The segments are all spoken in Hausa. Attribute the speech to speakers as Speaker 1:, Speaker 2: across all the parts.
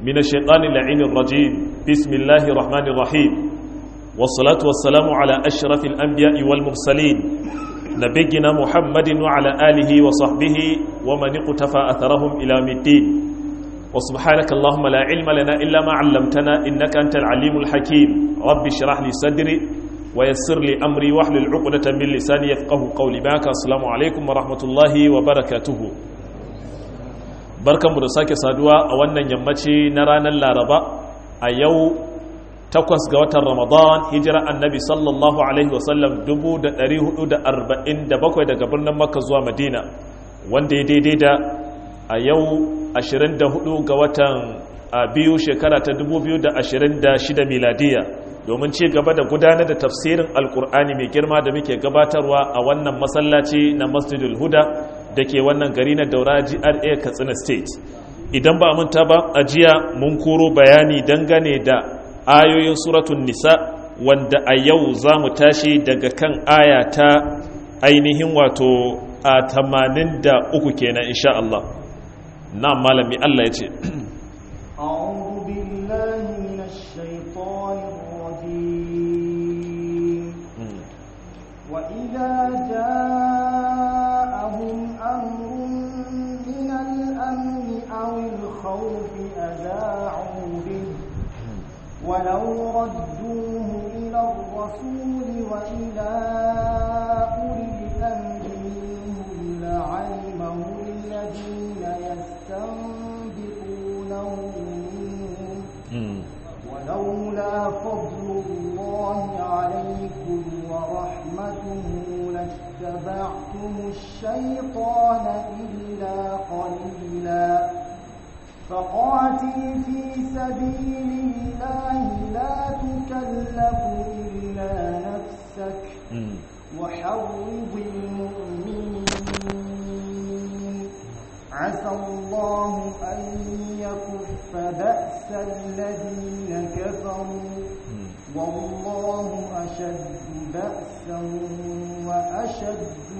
Speaker 1: من الشيطان اللعين الرجيم بسم الله الرحمن الرحيم والصلاة والسلام على أشرف الأنبياء والمرسلين نبينا محمد وعلى آله وصحبه ومن اقتفى أثرهم إلى الدين وسبحانك اللهم لا علم لنا إلا ما علمتنا إنك أنت العليم الحكيم رب اشرح لي صدري ويسر لي أمري واحلل عقدة من لساني يفقه قولي باك السلام عليكم ورحمة الله وبركاته barkanmu da sake saduwa a wannan yammaci na ranar laraba a yau takwas ga watan ramadan hijira annabi sallallahu alaihi wasallam 447 daga birnin makka zuwa madina wanda ya daidai da a yau 24 ga watan biyu shekara ta 2026 miladiya domin ci gaba da gudanar da tafsirin alkur'ani mai girma da muke gabatarwa a wannan masallaci na masjidul huda da ke wannan gari na daura gra katsina state idan ba manta ba a jiya mun koro bayani dangane da ayoyin suratun nisa wanda a yau za mu tashi daga kan aya ta ainihin wato a tamanin da uku kenan insha Allah na malami Allah ya ce
Speaker 2: وإذا جاءهم أمر من الأمن أو الخوف أذاعوا به ولو ردوه إلى الرسول وإلى أولي الأمر منهم لعلمه الذين يستنبطونه منهم ولولا فضل الله عليكم ورحمته لاتبعتم الشيطان إلا قليلا فقاتل في سبيل الله لا تكلف إلا نفسك وحرض المؤمنين عسى الله أن يكف بأس الذين كفروا والله أشد بأسا وأشد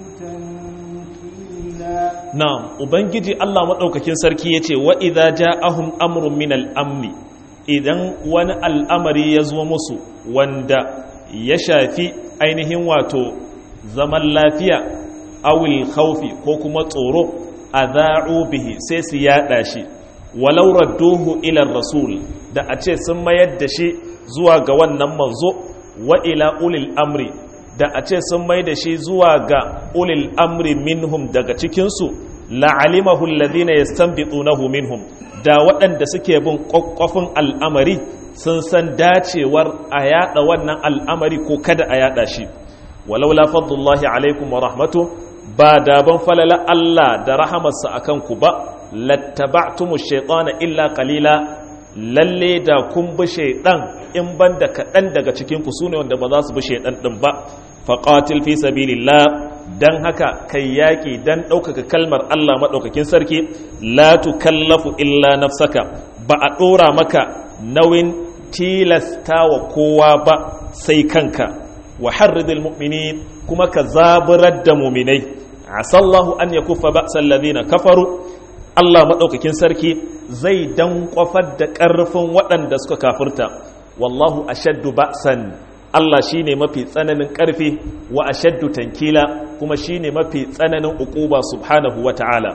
Speaker 2: تنكيلا
Speaker 1: na'am ubangiji Allah madaukakin sarki yace wa idza ja'ahum amrun min al-amni idan wani al'amari ya zo musu wanda ya shafi ainihin wato zaman lafiya awil khawfi ko kuma tsoro adha'u bihi sai su yada shi walau radduhu ila rasul da a ce sun mayar da shi zuwa ga wannan manzo wa ila ulil amri da a ce sun mai da shi zuwa ga ulil amri minhum daga cikinsu la'alimahu alladhina yastanbitunahu minhum da waɗanda suke bin ƙwaƙwafin al'amari sun san dacewar a yaɗa wannan al'amari ko kada a yaɗa shi walau la fadlullahi alaikum wa rahmatu ba da ban falala Allah da rahamarsa akan ku ba lattaba'tumu shaytana illa qalila lalle da kun bi shaidan in banda kaɗan daga cikinku su ne wanda ba za su bi shaidan ɗin ba faƙatil fi sabilillah dan haka kai yaƙi dan ɗaukaka kalmar Allah maɗaukakin sarki la tukallafu illa nafsaka ba a ɗora maka nauyin tilasta wa kowa ba sai kanka wa harridil mu'minin kuma ka zaburar da muminai asallahu an yakuffa ba'sal ladina kafaru Allah maɗaukakin sarki zai dan kwafar da ƙarfin waɗanda suka kafirta wallahu ashaddu ba'san Allah shine mafi tsananin ƙarfi wa ashaddu tankila kuma shine mafi tsananin uquba subhanahu wata'ala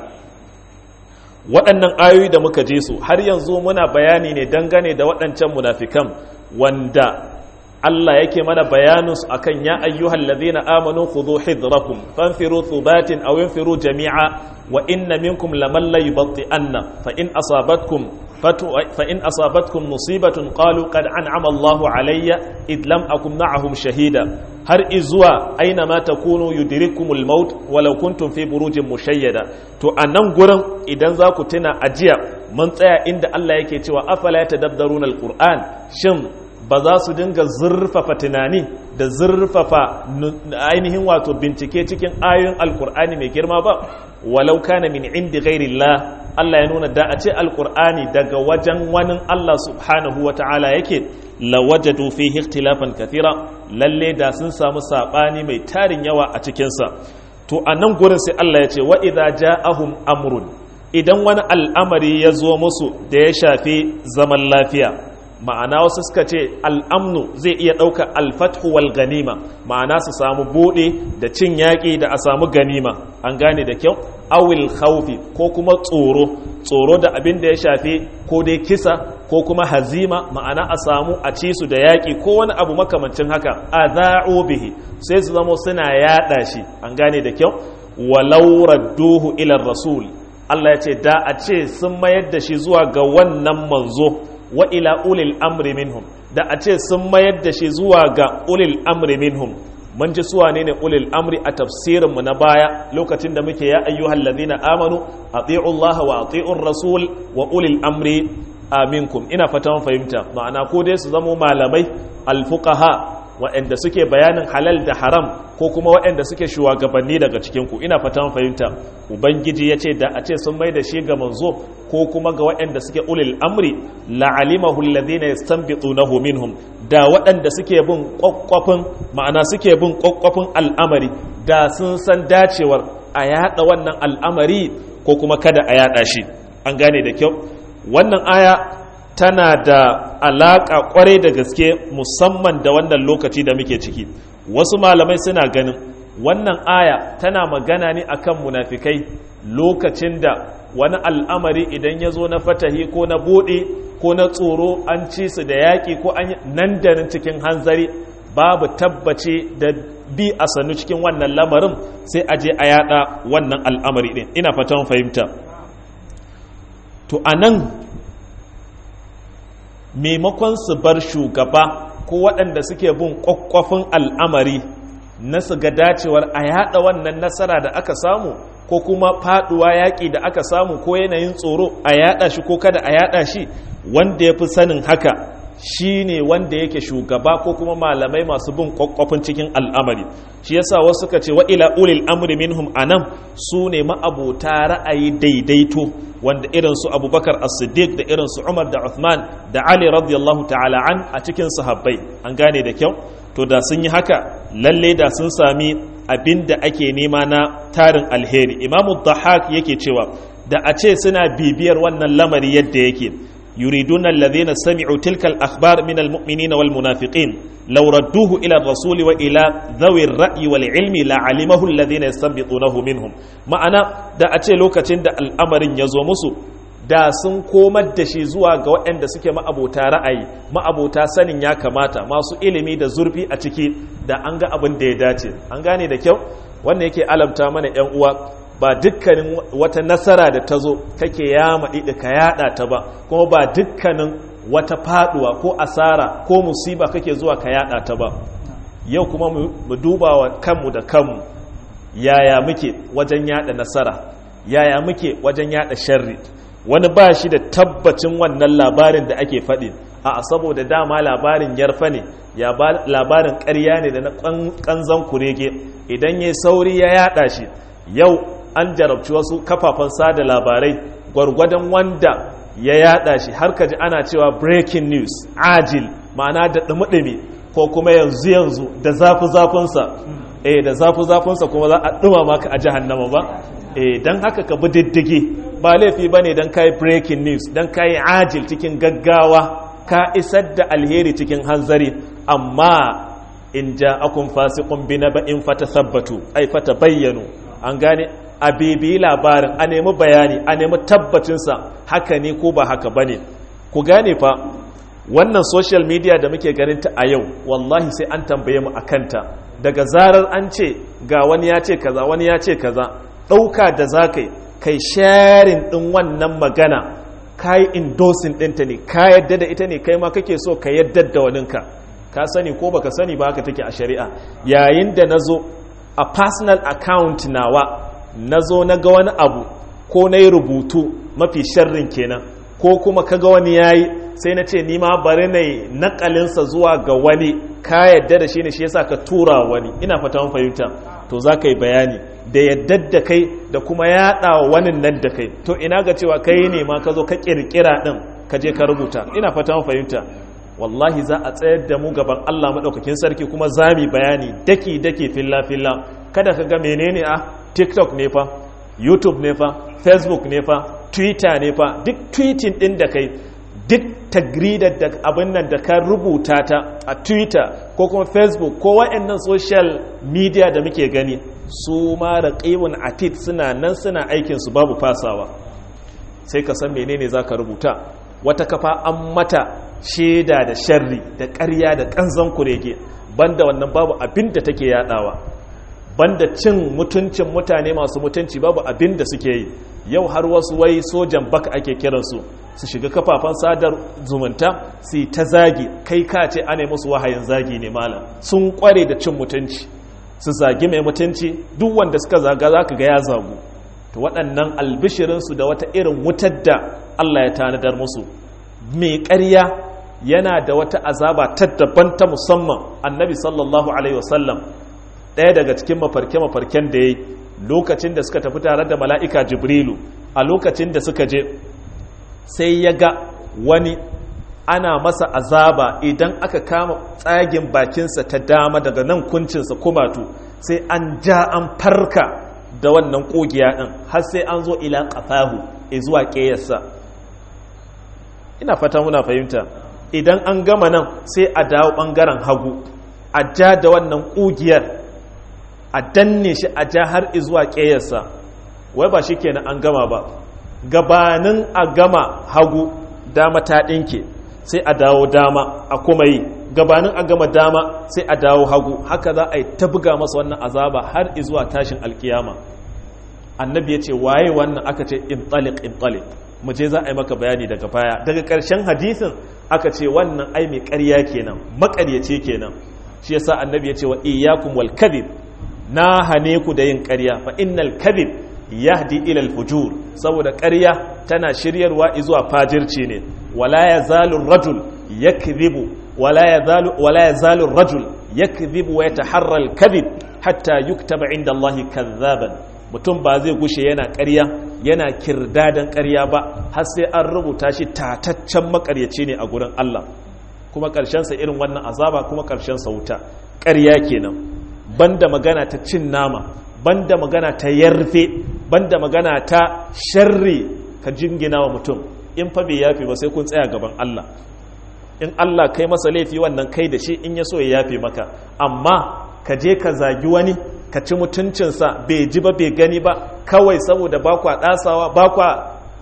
Speaker 1: waɗannan ayoyi da muka je su har yanzu muna bayani ne dangane da waɗancan munafikan wanda Allah yake mana bayanin su akan ya ayyuhal ladhina amanu khudhu hidrakum fanfiru thubatin aw infiru jami'a wa inna minkum laman la yubti'anna fa in asabatkum fa in asabatkum musibatun qalu qad an'ama Allahu alayya id lam akum ma'ahum shahida har izuwa aina ma takunu yudrikumul maut walau kuntum fi burujin mushayyada to anan gurin idan za ku tuna ajiya mun tsaya inda Allah yake cewa afala tadabbaruna alquran shin ba za su dinga zurfafa tunani da zurfafa ainihin wato bincike cikin ayoyin alkur'ani mai girma ba walau kana min indi ghairillah Allah ya nuna da a ce alkur'ani daga wajen wani Allah subhanahu wa ta'ala yake lawajadu fihi ikhtilafan kathira lalle da sun samu sabani mai tarin yawa a cikinsa to a nan gurin sai Allah ya ce wa idza ja'ahum amrun idan wani al'amari ya zo musu da ya shafi zaman lafiya ma'ana wasu suka ce al'amnu zai iya ɗauka alfathu wal ganima ma'ana su samu buɗe da cin yaƙi da a samu ganima an gane da kyau awil khawfi ko kuma tsoro tsoro da abin da ya shafi ko dai kisa ko kuma hazima ma'ana a samu a ci su da yaƙi ko wani abu makamancin haka a za'o bihi sai su zamo suna yaɗa shi an gane da kyau walau radduhu ila rasul Allah ya ce da a ce sun mayar da shi zuwa ga wannan manzo wa ila ulil amri minhum da a ce sun mayar da shi zuwa ga ulil amri minhum mun ji suwa ne ne ulil amri a tafsirin mu na baya lokacin da muke ya ayyuhal ladina amanu ati'u Allah wa ati'ur rasul wa ulil amri aminkum ina fata fahimta ma'ana ko dai su zamo malamai alfuqaha waɗanda suke bayanin halal da haram ko kuma waɗanda suke shugabanni daga cikinku ina fatan fahimta ubangiji ya ce da a ce sun mai da shi ga manzo ko kuma ga waɗanda suke ulil amri la'alimahu alladhina yastanbitunahu minhum da waɗanda suke bin kwakwafin ma'ana suke bin kwakwafin al'amari da sun san dacewar a yada wannan al'amari ko kuma kada a yada shi an gane da kyau wannan aya tana da alaƙa ƙwarai da gaske musamman da wannan lokaci da muke ciki wasu malamai suna ganin wannan aya tana magana ne akan munafikai lokacin da wani al'amari idan ya zo na fatahi ko na buɗe ko na tsoro an ci su da yaƙi ko an nan da nan cikin hanzari babu tabbace da bi a sannu cikin wannan lamarin sai a je a yada wannan al'amari ɗin ina fatan fahimta to a nan maimakon su bar shugaba ko waɗanda suke bin ƙwaƙwafin al'amari na su ga dacewar a yaɗa wannan nasara da aka samu ko kuma faɗuwa yaƙi da aka samu ko yanayin tsoro a yaɗa shi ko kada a yaɗa shi wanda ya fi sanin haka shi ne wanda yake shugaba ko kuma malamai masu bin ƙwaƙwafin cikin al'amari shi yasa wasu suka ce wa ila ulil amri minhum anan su ne ma'abota ra'ayi daidaito wanda irin su abubakar as-siddiq da irin su umar da uthman da ali radiyallahu ta'ala an a cikin sahabbai an gane da kyau to da sun yi haka lalle da sun sami abin da ake nema na tarin alheri imamu dhahak yake cewa da a ce suna bibiyar wannan lamari yadda yake يريدون الذين سمعوا تلك الأخبار من المؤمنين والمنافقين لو ردوه إلى الرسول وإلى ذوي الرأي والعلم لعلمه الذين يستنبطونه منهم ma'ana da a ce lokacin da al'amarin ya zo musu da sun komar da shi zuwa ga waɗanda suke ma'abota ra'ayi ma'abota sanin ya kamata masu ilimi da zurfi a ciki da an ga abin da ya dace an gane da kyau wannan yake alamta mana 'yan uwa ba dukkanin wata nasara da ta zo kake ya maɗiɗi ka yaɗa ta ba kuma ba dukkanin wata faɗuwa ko asara ko musiba kake zuwa ka yaɗa ta ba yau kuma mu duba wa kanmu da kanmu yaya muke wajen yaɗa nasara yaya muke wajen yaɗa sharri wani ba shi da tabbacin wannan labarin da ake faɗi a saboda dama labarin yarfa ne ya labarin ƙarya ne da na ƙanzan kurege idan ya sauri ya yaɗa shi yau an jarabci wasu kafafen sada labarai gwargwadon wanda ya yada shi har kaji ana cewa breaking news ajil ma'ana da dumi ko kuma yanzu yanzu da zafi zafinsa eh da zafi zafinsa kuma za a duma maka a jahannama ba eh dan haka ka bi diddige ba laifi bane dan kai breaking news dan kai ajil cikin gaggawa ka isar da alheri cikin hanzari amma in ja'akum fasiqun bi naba'in fatathabbatu ay fatabayyanu an gane a bibiyi labarin a nemi bayani a nemi tabbacinsa haka ne ko ba haka ba ne ku gane fa wannan social media da muke ganinta a yau wallahi sai an tambaye mu a kanta daga zarar an ce ga wani ya ce kaza wani ya ce kaza ɗauka da za ka yi kai sharing ɗin wannan magana ka yi endorsing ɗinta ne ka yadda da ita ne kai ma kake so ka yadda da waninka ka sani ko baka sani ba haka take a shari'a yayin da na zo a personal account nawa na zo na ga wani abu ko na yi rubutu mafi sharrin kenan ko kuma ka ga wani yayi sai na ce nima bari na yi nakalinsa zuwa ga wani ka yadda da shi ne shi yasa ka tura wani ina fata mun fahimta to za ka yi bayani da yadda da kai da kuma yaɗa wa wani nan da kai to ina ga cewa kai ne ma ka zo ka ƙirƙira ɗin ka je ka rubuta ina fata mun fahimta wallahi za a tsayar da mu gaban Allah maɗaukakin sarki kuma za mu bayani daki daki filla filla kada ka ga menene a tiktok ne fa youtube ne fa facebook ne fa twitter ne fa duk tweeting din da kai duk tagridar da abin nan da ka rubuta ta a twitter ko kuma facebook ko wa'annan social media da muke gani su ma raqibun atid suna nan suna aikinsu babu fasawa sai ka san menene za ka rubuta wata kafa an mata shaida da sharri da ƙarya da ƙanzan kurege banda wannan babu abin da take yadawa banda cin mutuncin mutane masu mutunci babu abin da suke yi yau har wasu wai sojan baka ake kiransu su shiga kafafen sadar zumunta su yi ta zagi kai ka ce ana musu wahayin zagi ne malam sun kware da cin mutunci su zagi mai mutunci duk wanda suka zaga za ka ga ya zagu to waɗannan albishirinsu da wata irin wutar da Allah ya tanadar musu mai ƙarya yana da wata azaba ta daban ta musamman annabi sallallahu alaihi wasallam ɗaya daga cikin mafarke-mafarken da ya yi lokacin da suka tafi tare da mala'ika jibrilu a lokacin da suka je sai ya ga wani ana masa azaba idan aka kama tsagin bakinsa ta dama daga nan kuncinsa kumatu sai an ja an farka da wannan ƙugiya ɗin har sai an zo ila ƙafahu zuwa ƙeyarsa ina fata muna fahimta idan an gama nan sai a dawo ɓangaren hagu a ja da wannan ƙugiyar a danne shi a ja har zuwa ƙeyarsa wai ba shi kenan an gama ba gabanin a gama hagu dama ta ɗinke sai a dawo dama a kuma yi gabanin a gama dama sai a dawo hagu haka za a yi ta buga masa wannan azaba har zuwa tashin alkiyama annabi ya ce waye wannan aka ce intalik intalik mu je za a yi maka bayani daga baya daga ƙarshen hadisin aka ce wannan ai mai ƙarya kenan maƙaryace kenan shi yasa annabi ya ce wa iyyakum wal kadhib na hane ku da yin ƙarya fa innal kadhib yahdi ila al fujur saboda ƙarya tana shiryarwa zuwa fajirci ne wala yazalu rajul yakdhibu wala yazalu wala yazalu rajul yakdhibu wa yataharra al kadhib hatta yuktaba inda Allah kadhaban mutum ba zai gushe yana ƙarya yana kirdadan ƙarya ba har sai an rubuta shi tataccen makaryaci ne a gurin Allah kuma ƙarshensa irin wannan azaba kuma ƙarshensa wuta ƙarya kenan banda magana ta cin nama banda magana ta yarfe banda magana ta sharri ka jingina wa mutum in fa bai yafe ba sai kun tsaya gaban Allah in Allah kai masa laifi wannan kai da shi in ya so ya yafe maka amma ka je ka zagi wani ka ci mutuncinsa bai ji ba bai gani ba kawai saboda ba kwa ɗasawa ba kwa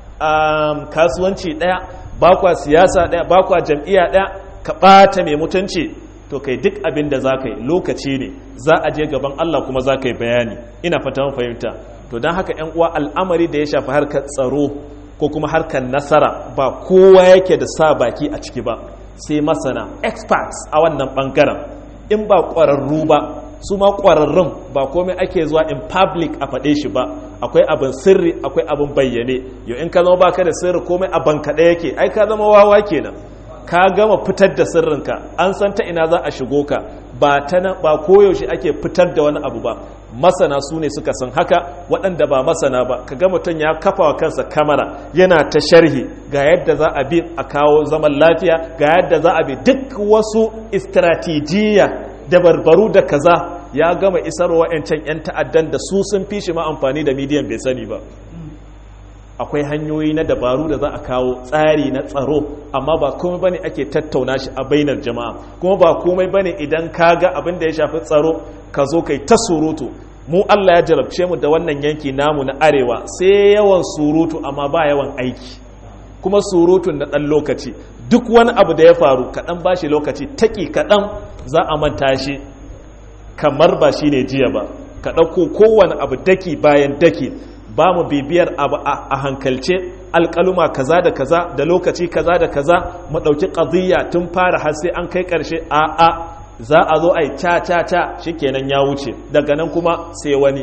Speaker 1: kasuwanci ɗaya ba kwa siyasa ɗaya ba kwa jam'iyya ɗaya ka ɓata mai mutunci to kai duk abin da za ka yi lokaci ne za a je gaban Allah kuma za ka yi bayani ina fata fahimta to don haka ‘yan uwa al'amari da ya shafi harkar tsaro ko kuma harkar nasara ba kowa yake da sa baki a ciki ba sai masana experts a wannan ɓangaren in ba ƙwararru ba su ma ƙwararrun ba komai ake zuwa in public a faɗe shi ba akwai abin sirri akwai abin bayyane yau in ka zama baka da sirri komai a bankaɗe yake ai ka zama wawa kenan ka gama fitar da sirrinka an san ta ina za a shigo ka ba ta ba koyaushe ake fitar da wani abu ba masana su ne suka san haka waɗanda ba masana ba ka ga mutum ya kafa wa kansa kamara yana ta sharhi ga yadda za a bi a kawo zaman lafiya ga yadda za a bi duk wasu istratijiyya da barbaru da kaza ya gama isarwa 'yancan 'yan ta'addan da su sun fi shi ma amfani da midiyan bai sani ba akwai hanyoyi na dabaru da za a kawo tsari na tsaro amma ba komai bane ake tattauna shi a bainar jama'a kuma ba komai bane idan ka ga abin da ya shafi tsaro ka zo kai ta surutu mu Allah ya jarabce mu da wannan yanki namu na arewa sai yawan surutu amma ba yawan aiki kuma surutun na ɗan lokaci duk wani abu da ya faru kaɗan ba shi lokaci taƙi kaɗan za a manta shi kamar ba shi ne jiya ba ka ɗauko kowane abu daki bayan daki ba mu bibiyar abu a hankalce alƙaluma kaza da kaza da lokaci kaza da kaza mu ɗauki ƙaziyya tun fara har sai an kai ƙarshe a a za a zo a yi ca ca ca shikenan ya wuce daga nan kuma sai wani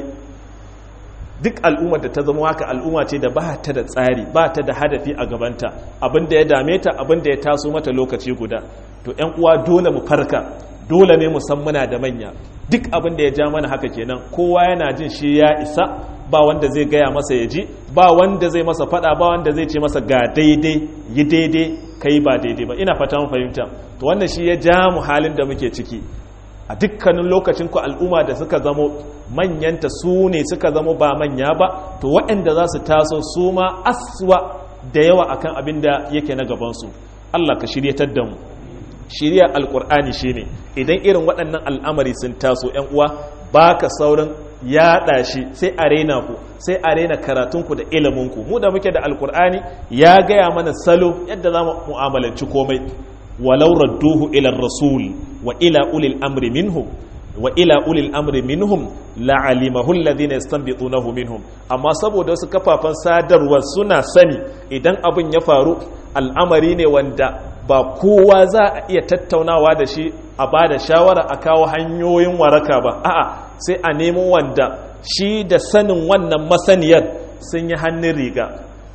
Speaker 1: duk al'ummar da ta zama haka al'umma ce da ba ta da tsari ba ta da hadafi a gabanta abin da ya dame ta abin da ya taso mata lokaci guda to ‘yan uwa dole mu farka dole ne mu san muna da manya duk abin da ya ja mana haka kenan kowa yana jin shi ya isa ba wanda zai gaya masa ya ji ba wanda zai masa fada ba wanda zai ce masa ga daidai yi daidai kai ba daidai ba ina fata mu fahimta to wannan shi ya ja mu halin da muke ciki a dukkanin lokacin ku al'umma da suka zamo manyanta su ne suka zamo ba manya ba to waɗanda za su taso su ma aswa da yawa akan abin da yake na gabansu Allah ka shiryatar da mu shirya alkur'ani shine idan irin waɗannan al'amari sun taso ‘yan uwa ba ka saurin yaɗa shi sai a rena ku sai a rena karatunku da iliminku mu da muke da alkur'ani ya gaya mana salo yadda za mu mu'amalanci komai walau radduhu ila rasul wa ila ulil amri minhum wa ila ulil amri minhum la'alimahu alladhina yastanbitunahu minhum amma saboda wasu kafafan sadarwa suna sani idan abin ya faru al'amari ne wanda ba kowa za a iya tattaunawa da shi a ba da shawara a kawo hanyoyin waraka ba a'a sai a nemo wanda shi da sanin wannan masaniyar sun yi hannun riga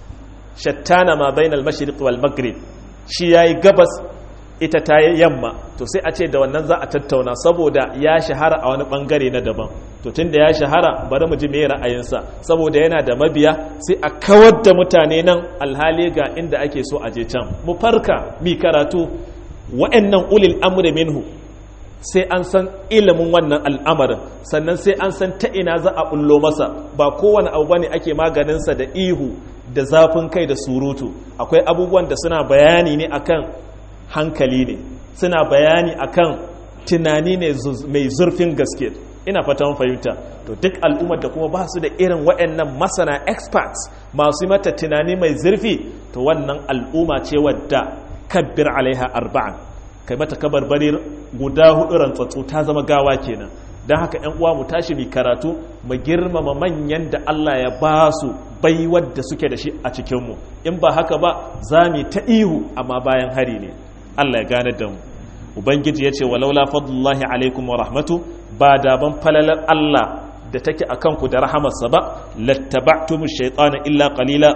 Speaker 1: shattana ma bainal mashriq wal maghrib shi yayi gabas ita ta yi yamma to sai a ce da wannan za a tattauna saboda ya shahara a wani bangare na daban to tun da ya shahara bari mu ji me ra'ayinsa saboda yana da mabiya sai a kawar da mutane nan alhali ga inda ake so a je can mu farka mi karatu wa'annan ulil amri minhu sai an san ilimin wannan al'amarin sannan sai an san ta ina za a bullo masa ba kowane abu bane ake maganinsa da ihu da zafin kai da surutu akwai abubuwan da suna bayani ne akan hankali ne suna bayani akan tunani ne mai zurfin gaske ina fatan fahimta to duk al'ummar da kuma ba su da irin waɗannan masana experts masu mata tunani mai zurfi to wannan al'umma ce wadda kabbir alaiha arba'an kai mata kabarbarir guda hudu rantsatsu ta zama gawa kenan don haka ‘yan uwa mu tashi mai karatu mu girmama manyan da Allah ya ba su baiwar da suke da shi a cikinmu in ba haka ba za mu ta ihu amma bayan hari ne Allah ya gane da mu ubangiji ya ce walaula fadlullahi alaikum wa rahmatu ba da ban falalar Allah da take a kanku da rahamarsa ba lattaba'tumu shaytana illa qalila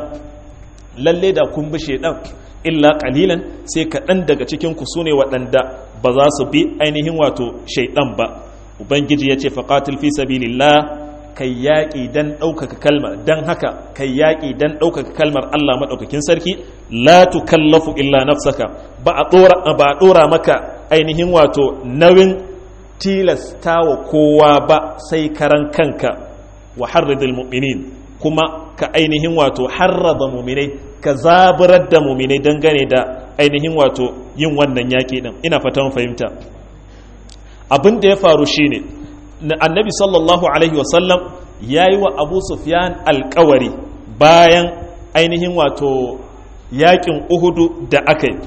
Speaker 1: lalle da kun bi shaydan illa qalilan sai kaɗan daga cikin ku sune waɗanda ba za su bi ainihin wato shaydan ba ubangiji ya ce faqatil fi sabilillah kai yaƙi don ɗaukaka kalmar don haka kai yaƙi don ɗaukaka kalmar Allah maɗaukakin sarki la tukallafu illa nafsaka ba a ɗora maka ainihin wato nauyin tilasta wa kowa ba sai karan kanka wa harridil mu'minin kuma ka ainihin wato harrada muminai ka zaburar da muminai dangane da ainihin wato yin wannan yaƙi ɗin ina fatan fahimta abin da ya faru shine annabi sallallahu alaihi wasallam ya yi wa abu sufyan alkawari bayan ainihin wato yakin uhudu da aka yi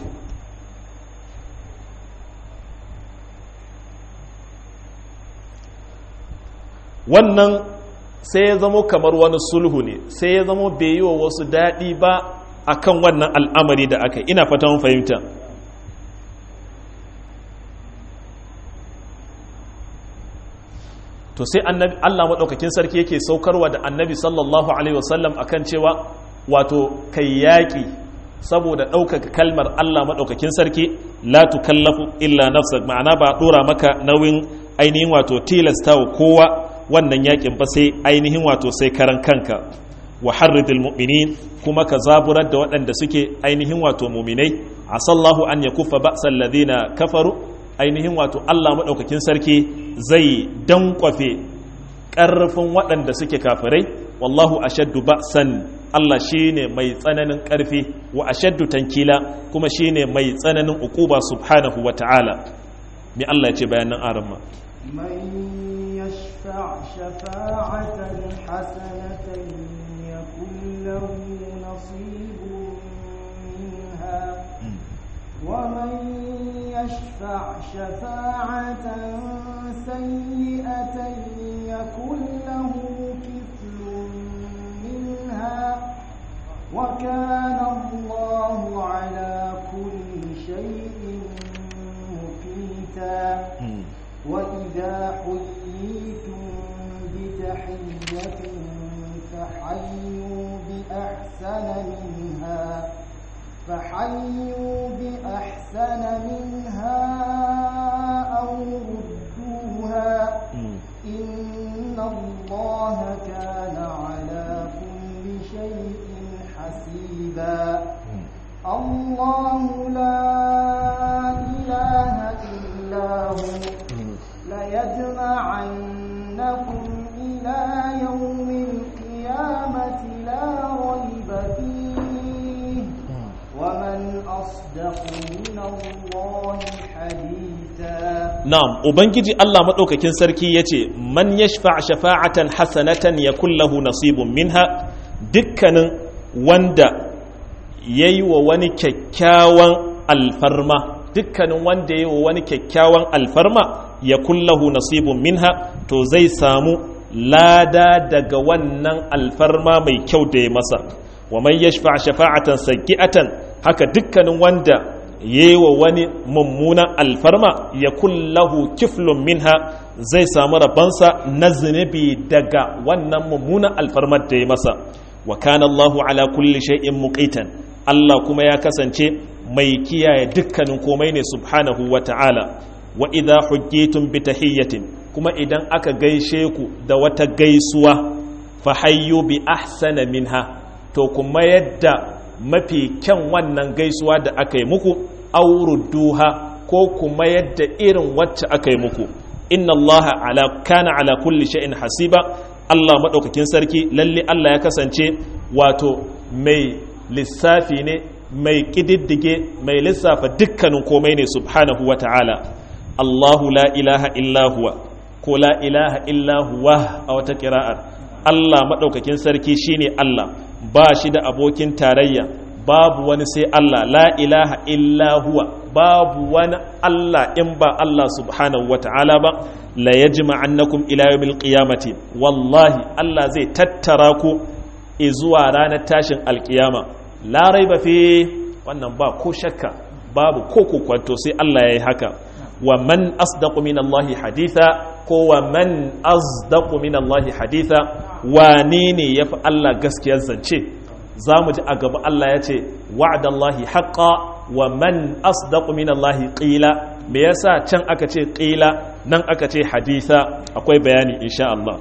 Speaker 1: wannan sai ya zamo kamar wani sulhu ne sai ya zamo bai yi wa wasu daɗi ba akan wannan al'amari da aka yi ina fata fahimta to sai annabi Allah madaukakin sarki yake saukarwa da annabi sallallahu alaihi wasallam akan cewa wato kai yaki saboda ɗaukaka kalmar Allah madaukakin sarki la tukallafu illa nafsak ma'ana ba dora maka nauyin ainihin wato tilasta wa kowa wannan yakin ba sai ainihin wato sai karan kanka wa harridil mu'minin kuma ka zaburar da waɗanda suke ainihin wato muminai asallahu an yakuffa ba'sal ladina kafaru ainihin wato Allah maɗaukakin sarki zai dankwafe ƙarfin waɗanda suke kafirai wallahu ashaddu ba'san Allah shine mai tsananin ƙarfi wa ashaddu tankila kuma shine mai tsananin uquba subhanahu wa ta'ala me Allah ya ce bayanan aramma
Speaker 2: من يشفع شفاعة حسنة يكن له نصيب منها ومن يشفع شفاعة سيئة يكن له كفل منها وكان الله على كل شيء مقيتا وإذا حييتم بتحية فحيوا بأحسن منها فحيوا بأحسن منها أو ردوها إن الله كان على كل شيء حسيبا الله لا إله إلا هو من الله حديثا
Speaker 1: na'am ubangiji Allah madaukakin sarki yace man yashfa shafa'atan hasanatan yakul lahu nasibun minha dukkanin wanda yayi wa wani kyakkyawan alfarma dukkanin wanda yayi wa wani kyakkyawan alfarma yakul lahu nasibun minha to zai samu lada daga wannan alfarma mai kyau da ya masa wa man yashfa shafa'atan sayyi'atan haka dukkanin wanda yewa wani mummunan alfarma ya kullahu kiflun minha zai samu rabansa na zunubi daga wannan mummunan alfarmar da ya masa wa kana Allahu ala kulli shay'in muqitan Allah kuma ya kasance mai kiyaye dukkanin komai ne subhanahu wa ta'ala wa idha hujjitum bi tahiyyatin kuma idan aka gaishe ku da wata gaisuwa fa hayyu bi ahsana minha to kuma yadda mafi kyan wannan gaisuwa da aka yi muku auruduha ko kuma yadda irin wacce aka yi muku inna allaha ala kana ala kulli shay'in hasiba Allah madaukakin sarki lalle Allah ya kasance wato mai lissafi ne mai kididdige mai lissafa dukkanin komai ne subhanahu wata'ala Allahu la ilaha illa huwa ko la ilaha illa huwa a wata kira'ar Allah madaukakin sarki shine Allah ba shi da abokin tarayya babu wani sai Allah la ilaha illa huwa babu wani Allah in ba Allah subhanahu wa ta'ala ba la yajma annakum ila yawmil qiyamati wallahi Allah zai tattara ku zuwa ranar tashin alkiyama la raiba fi wannan ba ko shakka babu ko kwanto sai Allah yayi haka wa man asdaqu min Allah haditha ko wa man asdaqu min Allah haditha wane ne yafi Allah gaskiyar zance za mu ji a gaba Allah ya ce wa'adallahi haƙa wa man asdaqu minallahi qila me yasa can aka ce qila nan aka ce haditha akwai bayani insha Allah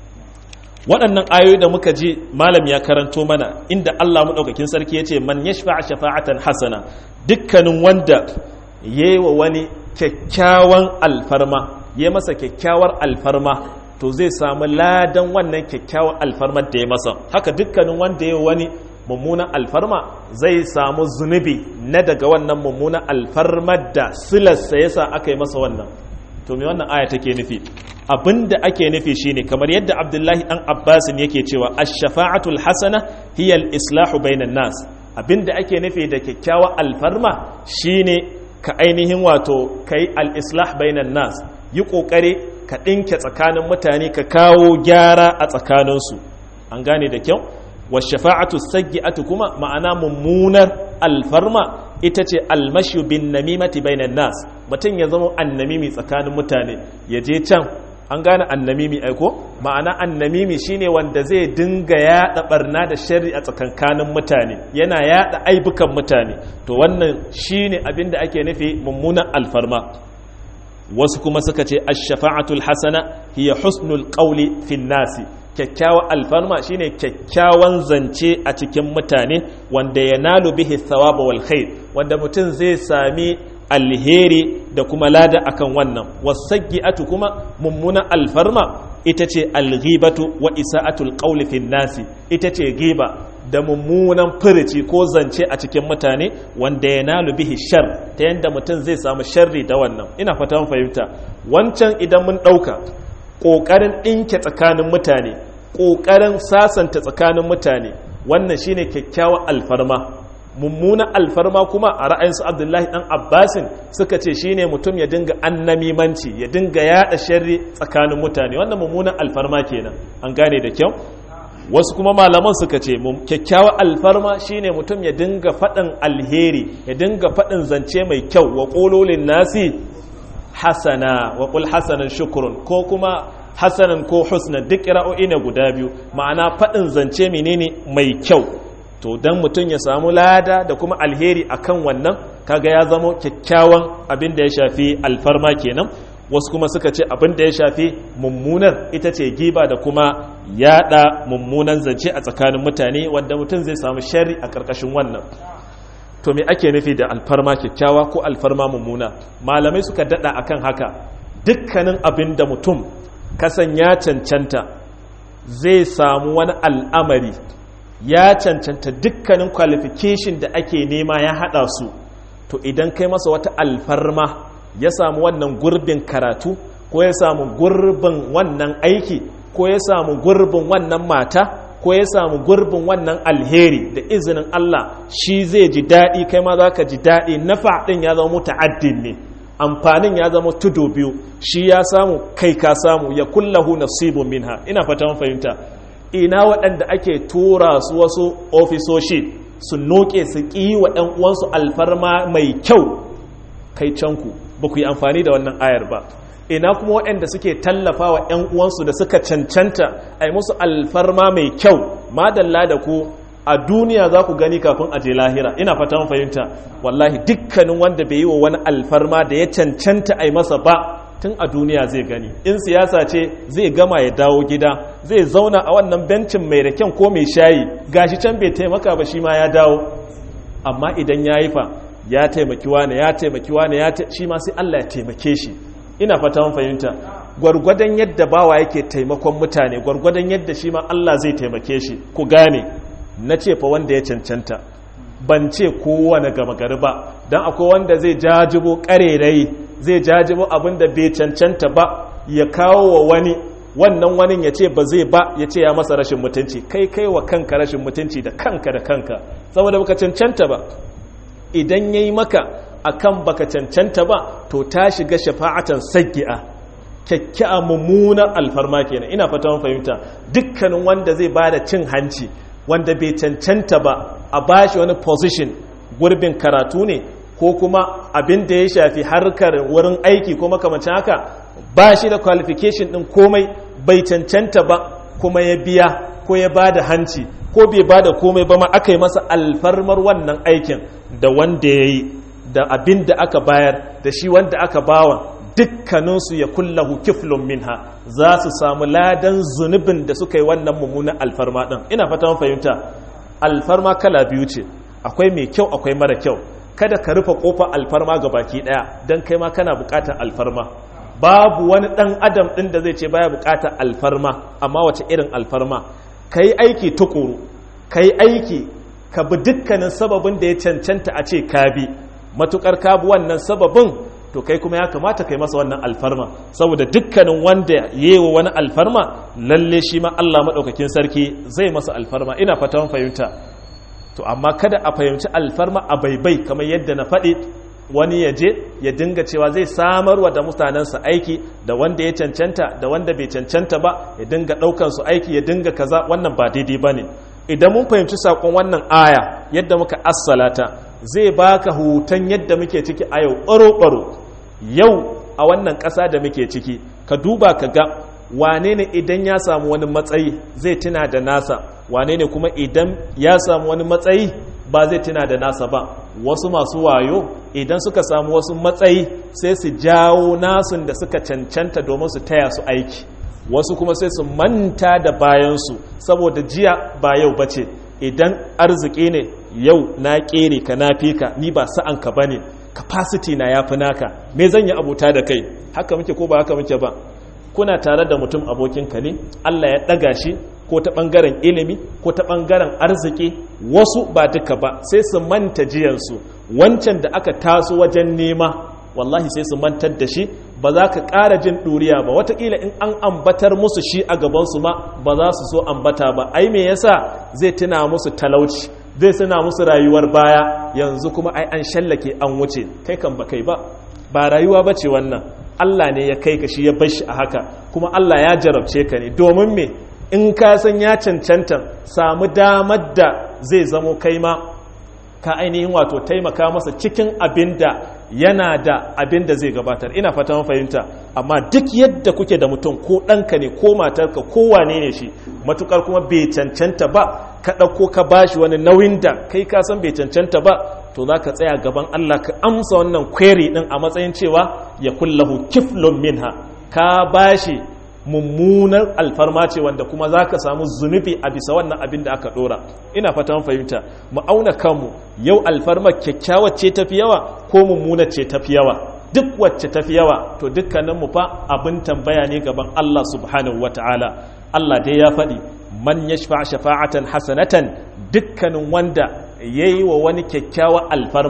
Speaker 1: waɗannan ayoyi da muka ji malam ya karanto mana inda Allah maɗaukakin sarki ya ce man yashfa shafa'atan hasana dukkanin wanda yayi wa wani kyakkyawan alfarma ya masa kyakkyawar alfarma to zai samu ladan wannan kyakkyawar alfarmar da ya masa haka dukkanin wanda ya wani mummunan alfarma zai samu zunubi na daga wannan mummunan alfarmar da silarsa yasa aka yi masa wannan to me wannan aya take nufi abinda ake nufi shine kamar yadda abdullahi dan abbasin yake cewa ash-shafa'atul hasana hiya al-islahu bainan nas abinda ake nufi da kyakkyawar alfarma shine ka ainihin wato kai al-islah bainan nas yi kokari ka ɗinke tsakanin mutane ka kawo gyara a tsakaninsu an gane da kyau washafa'atu saggi'atu kuma ma'ana mummunar alfarma ita ce almashu bin namimati bainan nas mutum ya zama annamimi tsakanin mutane ya je can an gane annamimi aiko ma'ana annamimi shine wanda zai dinga yada barna da shari a tsakankanin mutane yana yada aibukan mutane to wannan shine abin da ake nufi mummunan alfarma wasu kuma suka ce ash-shafa'atul hasana hiya husnul qawli fin nasi kyakkyawan alfarma shine kyakkyawan zance a cikin mutane wanda ya nalu bihi thawaba wal khair wanda mutum zai sami alheri da kuma lada akan wannan wasaggi'atu kuma mummuna alfarma ita ce alghibatu wa isa'atul qawli fin nasi ita ce giba da mummunan firici ko zance a cikin mutane wanda ya nalu bihi shar ta yadda mutum zai samu sharri da wannan ina fata fahimta wancan idan mun ɗauka ƙoƙarin ɗinke tsakanin mutane ƙoƙarin sasanta tsakanin mutane wannan shine kyakkyawan alfarma mummunan alfarma kuma a ra'ayinsu abdullahi ɗan abbasin suka ce shine mutum ya dinga annamimanci ya dinga yaɗa sharri tsakanin mutane wannan mummunan alfarma kenan an gane da kyau wasu kuma malaman suka ce kyakkyawan alfarma shine mutum ya dinga faɗin alheri ya dinga faɗin zance mai kyau wa ƙololin nasi hasana wa ƙul hasanan shukurun ko kuma hasanan ko husnan duk ra'o'i ne guda biyu ma'ana faɗin zance menene mai kyau to dan mutum ya samu lada da kuma alheri akan wannan kaga ya zama kyakkyawan abin da ya shafi alfarma kenan wasu kuma suka ce abin da ya shafi mummunar ita ce giba da kuma yada mummunan zance a tsakanin mutane wanda mutum zai samu shari a ƙarƙashin wannan to me ake nufi da alfarma kyakkyawa ko alfarma mummuna malamai suka dada akan haka dukkanin abin da mutum kasan ya cancanta zai samu wani al'amari ya cancanta dukkanin qualification da ake nema ya hada su to to idan kai masa wata alfarma ya samu wannan gurbin karatu ko ya samu gurbin wannan aiki ko ya samu gurbin wannan mata ko ya samu gurbin wannan alheri da izinin Allah shi zai ji daɗi kai ma za ka ji daɗi nafa ɗin ya zama muta'addin ne amfanin ya zama tudu biyu shi ya samu kai ka samu ya kullahu nasibun minha ina fata mun fahimta ina waɗanda ake tura su wasu ofisoshi su noke su ƙi wa ɗan uwansu alfarma mai kyau kai canku ba ku yi amfani da wannan ayar ba ina kuma waɗanda suke tallafa wa ‘yan uwansu da suka cancanta a yi musu alfarma mai kyau madalla da ku a duniya za ku gani kafin a je lahira ina fata mun fahimta wallahi dukkanin wanda bai yi wa wani alfarma da ya cancanta a yi masa ba tun a duniya zai gani in siyasa ce zai gama ya dawo gida zai zauna a wannan bencin mai raken ko mai shayi gashi can bai taimaka ba shi ma ya dawo amma idan ya yi fa ya taimaki wane ya taimaki wane ya shi ma sai Allah ya taimake shi ina fata mun fahimta gwargwadon yadda bawa yake taimakon mutane gwargwadon yadda shi ma Allah zai taimake shi ku gane na ce fa wanda ya cancanta ban ce kowane gama gari ba don akwai wanda zai jajibo karerai zai jajibo abin da bai cancanta ba ya kawo wa wani wannan wani ya ce ba zai ba ya ce ya masa rashin mutunci kai kai wa kanka rashin mutunci da kanka da kanka saboda baka cancanta ba idan ya yi maka akan baka cancanta ba to ta shiga shafa'atan saggi'a kyakkyawa mummunar alfarma kenan ina fata mun fahimta dukkanin wanda zai bada cin hanci wanda bai cancanta ba a bashi wani position gurbin karatu ne ko kuma abin da ya shafi harkar wurin aiki ko makamancin haka ba shi da qualification din komai bai cancanta ba kuma ya biya ko ya bada hanci ko bai bada komai ba ma aka yi masa alfarmar wannan aikin da wanda ya yi da abin da aka bayar da shi wanda aka bawa dukkaninsu ya kullahu kiflun minha za su samu ladan zunubin da suka yi wannan mummunan alfarma ɗin ina fata mun fahimta alfarma kala biyu ce akwai mai kyau akwai mara kyau kada ka rufe kofar alfarma ga baki ɗaya don kai ma kana buƙatar alfarma babu wani ɗan adam ɗin da zai ce baya buƙatar alfarma amma wace irin alfarma ka yi aiki tukuru ka yi aiki ka bi dukkanin sababin da ya cancanta a ce ka bi matukar ka bi wannan sababin to kai kuma ya kamata kai masa wannan alfarma saboda dukkanin wanda yewa wani alfarma lalle shi ma Allah madaukakin sarki zai masa alfarma ina fata mun fahimta to amma kada a fahimci alfarma a baibai kamar yadda na faɗi wani ya je ya dinga cewa zai samarwa da mutanensa aiki da wanda ya cancanta da wanda bai cancanta ba ya dinga ɗaukan su aiki ya dinga kaza wannan ba daidai ba ne idan mun fahimci saƙon wannan aya yadda muka assalata zai baka hutan yadda muke ciki a yau ɓaro-ɓaro yau a wannan ƙasa da muke ciki ka duba ka ga wane ne idan ya samu wani matsayi zai tuna da nasa wane ne kuma idan ya samu wani matsayi ba zai tuna da nasa ba wasu masu wayo idan suka samu wasu matsayi sai su jawo nasun da suka cancanta domin su taya su aiki wasu kuma sai su manta da bayansu saboda jiya ba yau ba ce idan arziki ne yau na kere ka na fi ka ni ba sa'an ka bane capacity na yafi naka me zan yi abuta da kai haka muke ko ba haka muke ba kuna tare da mutum abokinka ne Allah ya ɗaga shi ko ta ɓangaren ilimi ko ta ɓangaren arziki wasu ba duka ba sai su manta jiyansu wancan da aka taso wajen nema wallahi sai su mantar da shi ba za ka ƙara jin ɗuriya ba watakila in an ambatar musu shi a gabansu ma ba za su so ambata ba ai me yasa zai tuna musu talauci zai tuna musu rayuwar baya yanzu kuma ai an shallake an wuce kai kan ba kai ba ba rayuwa ba ce wannan Allah ne ya kai ka shi ya bar shi a haka kuma Allah ya jarabce ka ne domin me in ka san ya cancanta samu damar da zai zamo kai ma ka ainihin wato taimaka masa cikin abin da yana da abin da zai gabatar ina fata fahimta amma duk yadda kuke da mutum ko ɗanka ne ko matarka ko wane ne shi matukar kuma bai cancanta ba ka ɗauko ka bashi wani nauyin da kai ka san bai cancanta ba to za ka tsaya gaban Allah ka amsa wannan query ɗin a matsayin cewa ya kullahu kiflun minha ka bashi mummunar alfarma ce wanda kuma za ka samu zunubi a bisa wannan abin da aka dora ina fatan fahimta mu auna kanmu yau alfarma kyakkyawar ce tafi yawa ko mummunar ce tafi yawa duk wacce tafi yawa to dukkanin mu fa abin tambaya ne gaban Allah subhanahu wataala Allah dai ya faɗi man yashfa shafa'atan hasanatan dukkanin wanda yayi wa wani kyakkyawar alfarma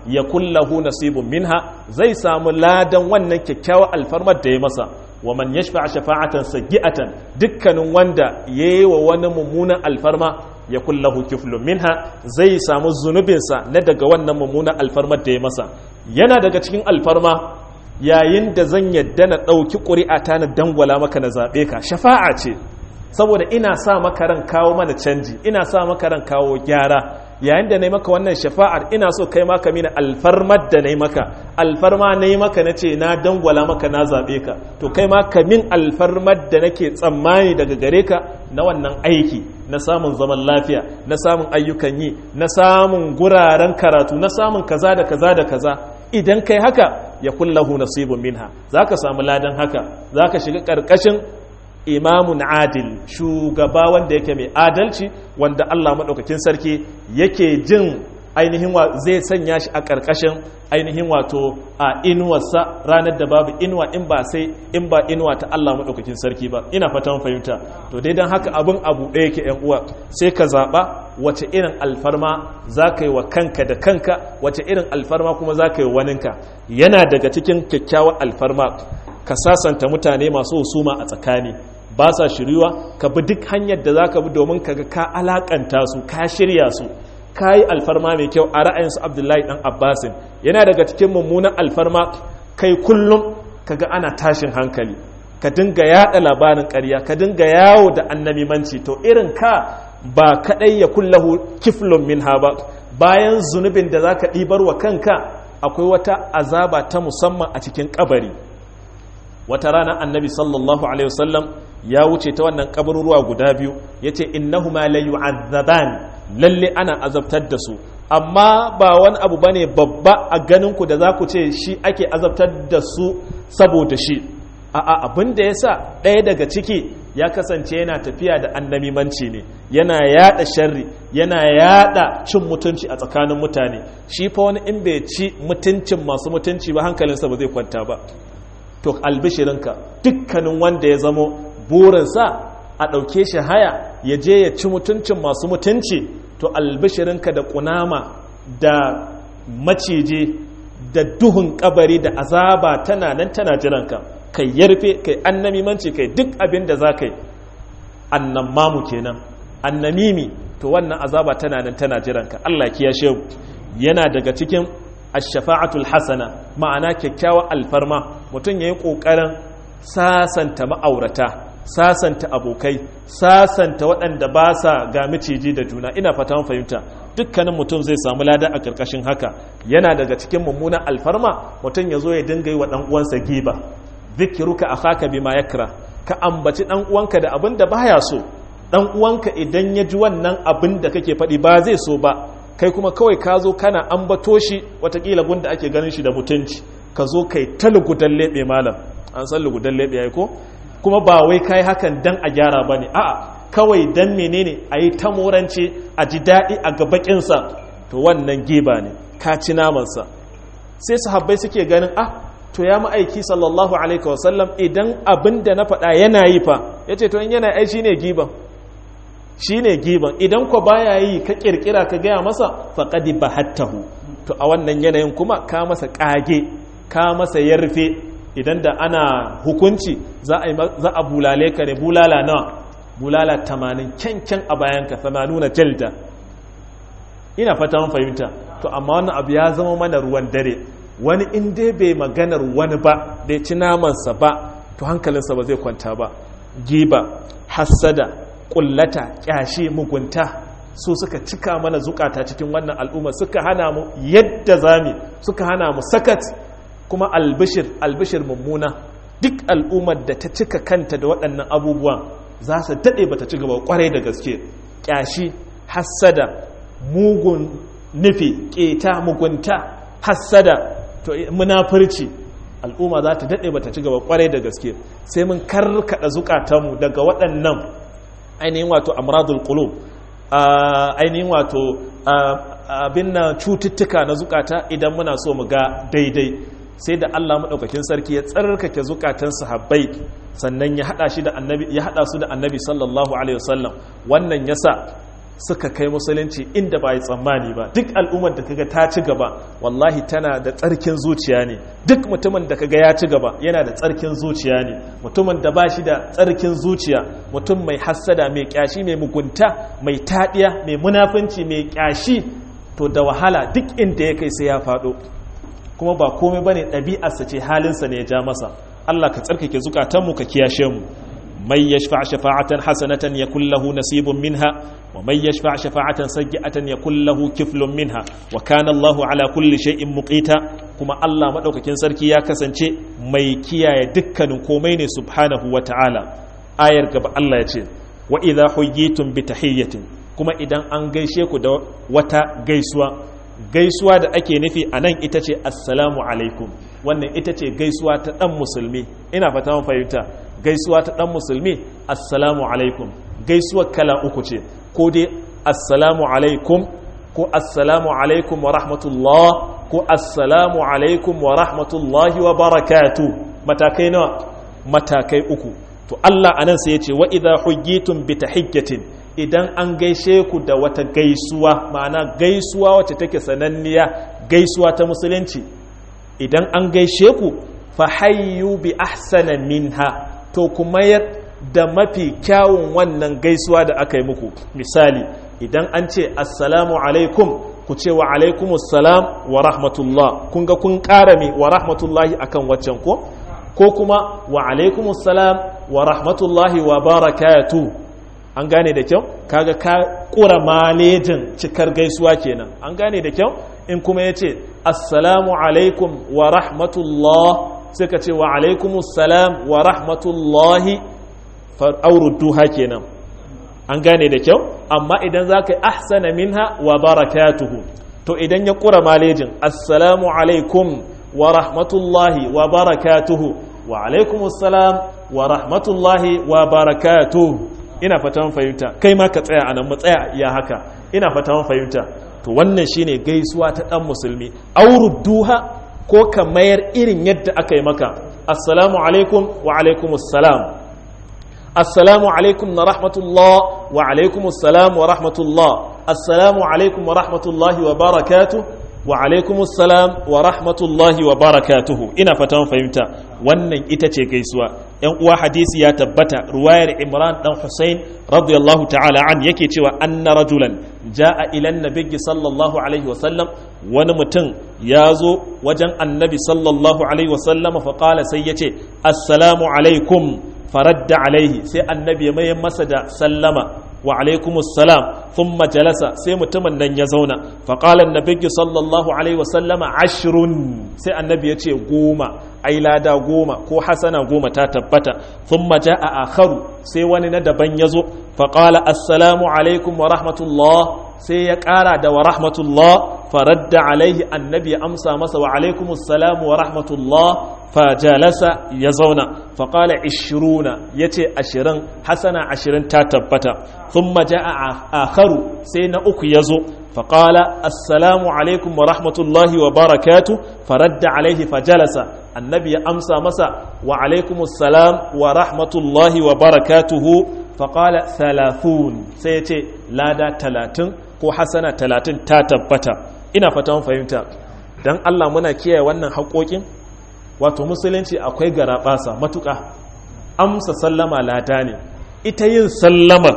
Speaker 1: ya kullahu nasibun minha zai samu ladan wannan kyakkyawar alfarmar da ya masa wa man yashfa shafa'atan sayyi'atan dukkanin wanda yayi wa wani mummunan alfarma ya kullahu kiflun minha zai samu zunubinsa na daga wannan mummunan alfarmar da ya masa yana daga cikin alfarma yayin da zan yadda na ɗauki ƙuri'a ta na dangwala maka na zaɓe ka shafa'a ce saboda ina sa maka ran kawo mana canji ina sa maka ran kawo gyara yayin da na yi maka wannan shafa'ar ina so kai maka mini alfarmar da na yi maka alfarma na yi maka na ce na dangwala maka na zaɓe ka to kai maka min alfarmar da nake tsammani daga gare ka na wannan aiki na samun zaman lafiya na samun ayyukan yi na samun guraren karatu na samun kaza da kaza da kaza idan kai haka ya kullahu nasibun minha zaka samu ladan haka zaka shiga karkashin imamun adil shugaba wanda yake mai adalci wanda Allah maɗaukakin sarki yake jin ainihin wa zai sanya shi a ƙarƙashin ainihin wato a inuwarsa ranar da babu inuwa in ba sai in ba inuwa ta Allah maɗaukakin sarki ba ina fatan fahimta to dai don haka abin abu ɗaya ke ‘yan uwa sai ka zaɓa wace irin alfarma za ka yi wa kanka da kanka wace irin alfarma kuma za ka yi waninka yana daga cikin kyakkyawar alfarma ka sasanta mutane masu husuma a tsakani ba sa shiriwa ka bi duk hanyar da za ka bi domin ka ga ka alakanta su ka shirya su ka yi alfarma mai kyau a ra'ayinsu abdullahi dan abbasin yana daga cikin mummunan alfarma kai kullum ka ga ana tashin hankali ka dinga yada labarin ƙarya ka dinga yawo da annamimanci to irin ka ba kaɗai ya kullahu kiflun minha ba bayan zunubin da za ka ɗibar wa kanka akwai wata azaba ta musamman a cikin kabari wata rana annabi sallallahu alaihi wasallam ya wuce ta wannan kabaruruwa guda biyu ya ce innahuma la yu'azzaban lalle ana azabtar da su amma ba wani abu bane babba a ganin ku da za ku ce shi ake azabtar da su saboda shi a'a abin da yasa ɗaya daga ciki ya kasance yana tafiya da annamimanci ne yana yada sharri yana yada cin mutunci a tsakanin mutane shi fa wani in bai ci mutuncin masu mutunci ba hankalinsa ba zai kwanta ba to albishirinka dukkanin wanda ya zamo burinsa a ɗauke shi haya ya je ya ci mutuncin masu mutunci to albishirinka da kunama da maciji da duhun kabari da azaba tana nan tana jiranka kai yarfe kai annamimanci kai duk abin da za ka yi annamamu kenan annamimi to wannan azaba tana nan tana jiranka Allah kiyashe yana daga cikin ashafa'atul hasana ma'ana kyakkyawa alfarma mutum ya yi ƙoƙarin sasanta ma'aurata sasanta abokai sasanta waɗanda ba sa ga miciji da juna ina fata fahimta dukkanin mutum zai samu lada a ƙarƙashin haka yana daga cikin mummunan alfarma mutum ya zo ya dinga yi wa ɗan uwansa giba zikiruka akhaka bima yakra ka ambaci ɗan uwanka da abin da baya so ɗan uwanka idan ya ji wannan abin da kake faɗi ba zai so ba kai kuma kawai ka zo kana ambato shi watakila gunda ake ganin shi da mutunci ka zo kai ta lugudan leɓe malam an san lugudan leɓe ya ko kuma ba wai kai hakan dan a gyara ba ne a'a kawai dan menene a yi ta morance a ji daɗi a gabaƙinsa to wannan geba ne ka ci namansa sai sahabbai suke ganin ah to ya ma'aiki sallallahu alaihi wasallam idan abin da na faɗa yana yi fa ya ce to in yana ai shi ne giban shi ne giban idan ko baya yi ka kirkira ka gaya masa faƙadi ba hattahu to a wannan yanayin kuma ka masa ƙage ka masa yarfe idan da ana hukunci za a bulale ka ne bulala nawa bulala tamanin kyankyan a bayanka nuna jalda ina fata mun fahimta to amma wannan abu ya zama mana ruwan dare wani in dai bai maganar wani ba da ya ci namansa ba to hankalinsa ba zai kwanta ba giba hassada kullata kyashi mugunta su suka cika mana zukata cikin wannan al'umma suka hana mu yadda zami suka hana mu sakat kuma albishir albishir mummuna duk al'ummar da ta cika kanta da waɗannan abubuwan za su daɗe ba ta ci gaba kwarai da gaske kyashi hassada mugun nufi keta mugunta hassada to munafurci al'umma za ta daɗe ba ta ci gaba kwarai da gaske sai mun karkaɗa zukatanmu daga waɗannan ainihin wato amradul qulub ainihin wato abin na cututtuka na zukata idan muna so mu ga daidai sai da Allah madaukakin sarki ya tsarkake zukatan sahabbai sannan ya hada shi da annabi ya hada su da annabi sallallahu alaihi wasallam wannan yasa suka kai musulunci inda ba yi tsammani ba duk al'ummar da kaga ta ci gaba wallahi tana da tsarkin zuciya ne duk mutumin da kaga ya ci gaba yana da tsarkin zuciya ne mutumin da ba shi da tsarkin zuciya mutum mai hassada mai kyashi mai mugunta mai taɗiya mai munafunci mai kyashi to da wahala duk inda ya kai sai ya faɗo kuma ba komai bane ɗabi'arsa ce halinsa ne ya ja masa Allah ka tsarkake zukatanmu ka kiyashe mu من يشفع شفاعة حسنة يكون له نصيب منها ومن يشفع شفاعة سيئة يكون له كفل منها وكان الله على كل شيء مقيتا كما الله مدوكاكين سركي يا كسانشي مي كياye dukkanin komai ne subhanahu wa ta'ala ayar gaba Allah ya ce wa idha huyyitum bi tahiyyatin kuma idan an gaishe ku da wata gaisuwa gaisuwa da ake nufi a nan ita ce assalamu alaikum wannan ita ce gaisuwa ta ɗan musulmi ina fata mun fahimta gaisuwa ta ɗan musulmi assalamu alaikum gaisuwa kala uku ce ko dai assalamu alaikum ko assalamu alaikum wa rahmatullah ko assalamu alaikum wa rahmatullahi wa barakatu matakai nawa matakai uku to Allah anan sai ya ce wa idha hujjitum bi tahiyyatin idan an gaishe ku da wata gaisuwa ma'ana gaisuwa wacce take sananniya gaisuwa ta musulunci idan an gaishe ku fa hayyu bi ahsana minha to ku mayar da mafi kyawun wannan gaisuwa da aka yi muku misali idan an ce assalamu alaikum ku ce wa alaikumus salam wa rahmatullah kun ga kun ƙara mi wa rahmatullahi akan waccan ko ko kuma wa alaikumus salam wa rahmatullahi wa barakatu an gane da kyau kaga ka ƙura malejin cikar gaisuwa kenan an gane da kyau in kuma ya ce assalamu alaikum wa rahmatullah suka ce wa alaikumus salam wa rahmatullahi duha kenan an gane da kyau amma idan za ka yi ahsana minha wa barakatuhu to idan ya ƙura malejin assalamu alaikum wa rahmatullahi wa barakatuhu wa alaikumus salam wa rahmatullahi wa barakatuhu ina fatan fahimta kai ma ka tsaya anan mu tsaya ya haka ina fatan fahimta to wannan shine gaisuwa ta dan musulmi duha ko ka mayar irin yadda aka yi maka assalamu alaikum wa alaikumus salam assalamu alaikum na rahmatullah wa alaikumus salam wa rahmatullah assalamu alaikum wa rahmatullahi wa barakatuh wa alaikumus salam wa rahmatullahi wa barakatuhu ina fatan fahimta wannan ita ce gaisuwa yan uwa hadisi ya tabbata ruwayar imran dan husain radiyallahu ta'ala an yake cewa anna rajulan jaa ila nabiyyi sallallahu alaihi wasallam wani mutum ya zo wajen annabi sallallahu alaihi wasallam fa qala sai yace assalamu alaikum faradda alaihi sai annabi ya mai masa da sallama wa alaikumus salam thumma jalasa sai mutumin nan ya zauna fa qala annabi sallallahu alaihi wasallama ashrun sai annabi ya ce goma ai lada goma ko hasana goma ta tabbata thumma jaa akharu sai wani na daban ya zo fa qala assalamu alaikum wa rahmatullah sai ya kara da wa rahmatullah faradda alaihi annabi ya amsa masa wa alaikumus salam wa rahmatullah fajalasa ya zauna faƙala ishiruna ya ce ashirin hasana ashirin ta tabbata sun maja a akharu sai na uku ya zo faƙala assalamu alaikum wa rahmatullahi wa barakatu faradda alaihi fajalasa annabi ya amsa masa wa alaikum salam wa rahmatullahi wa barakatuhu faƙala thalathun sai ya ce lada talatin ko hasana talatin ta tabbata ina fatan fahimta don allah muna kiyaye wannan haƙoƙin wato musulunci akwai garaɓasa matuƙa amsa sallama lada ne ita yin sallama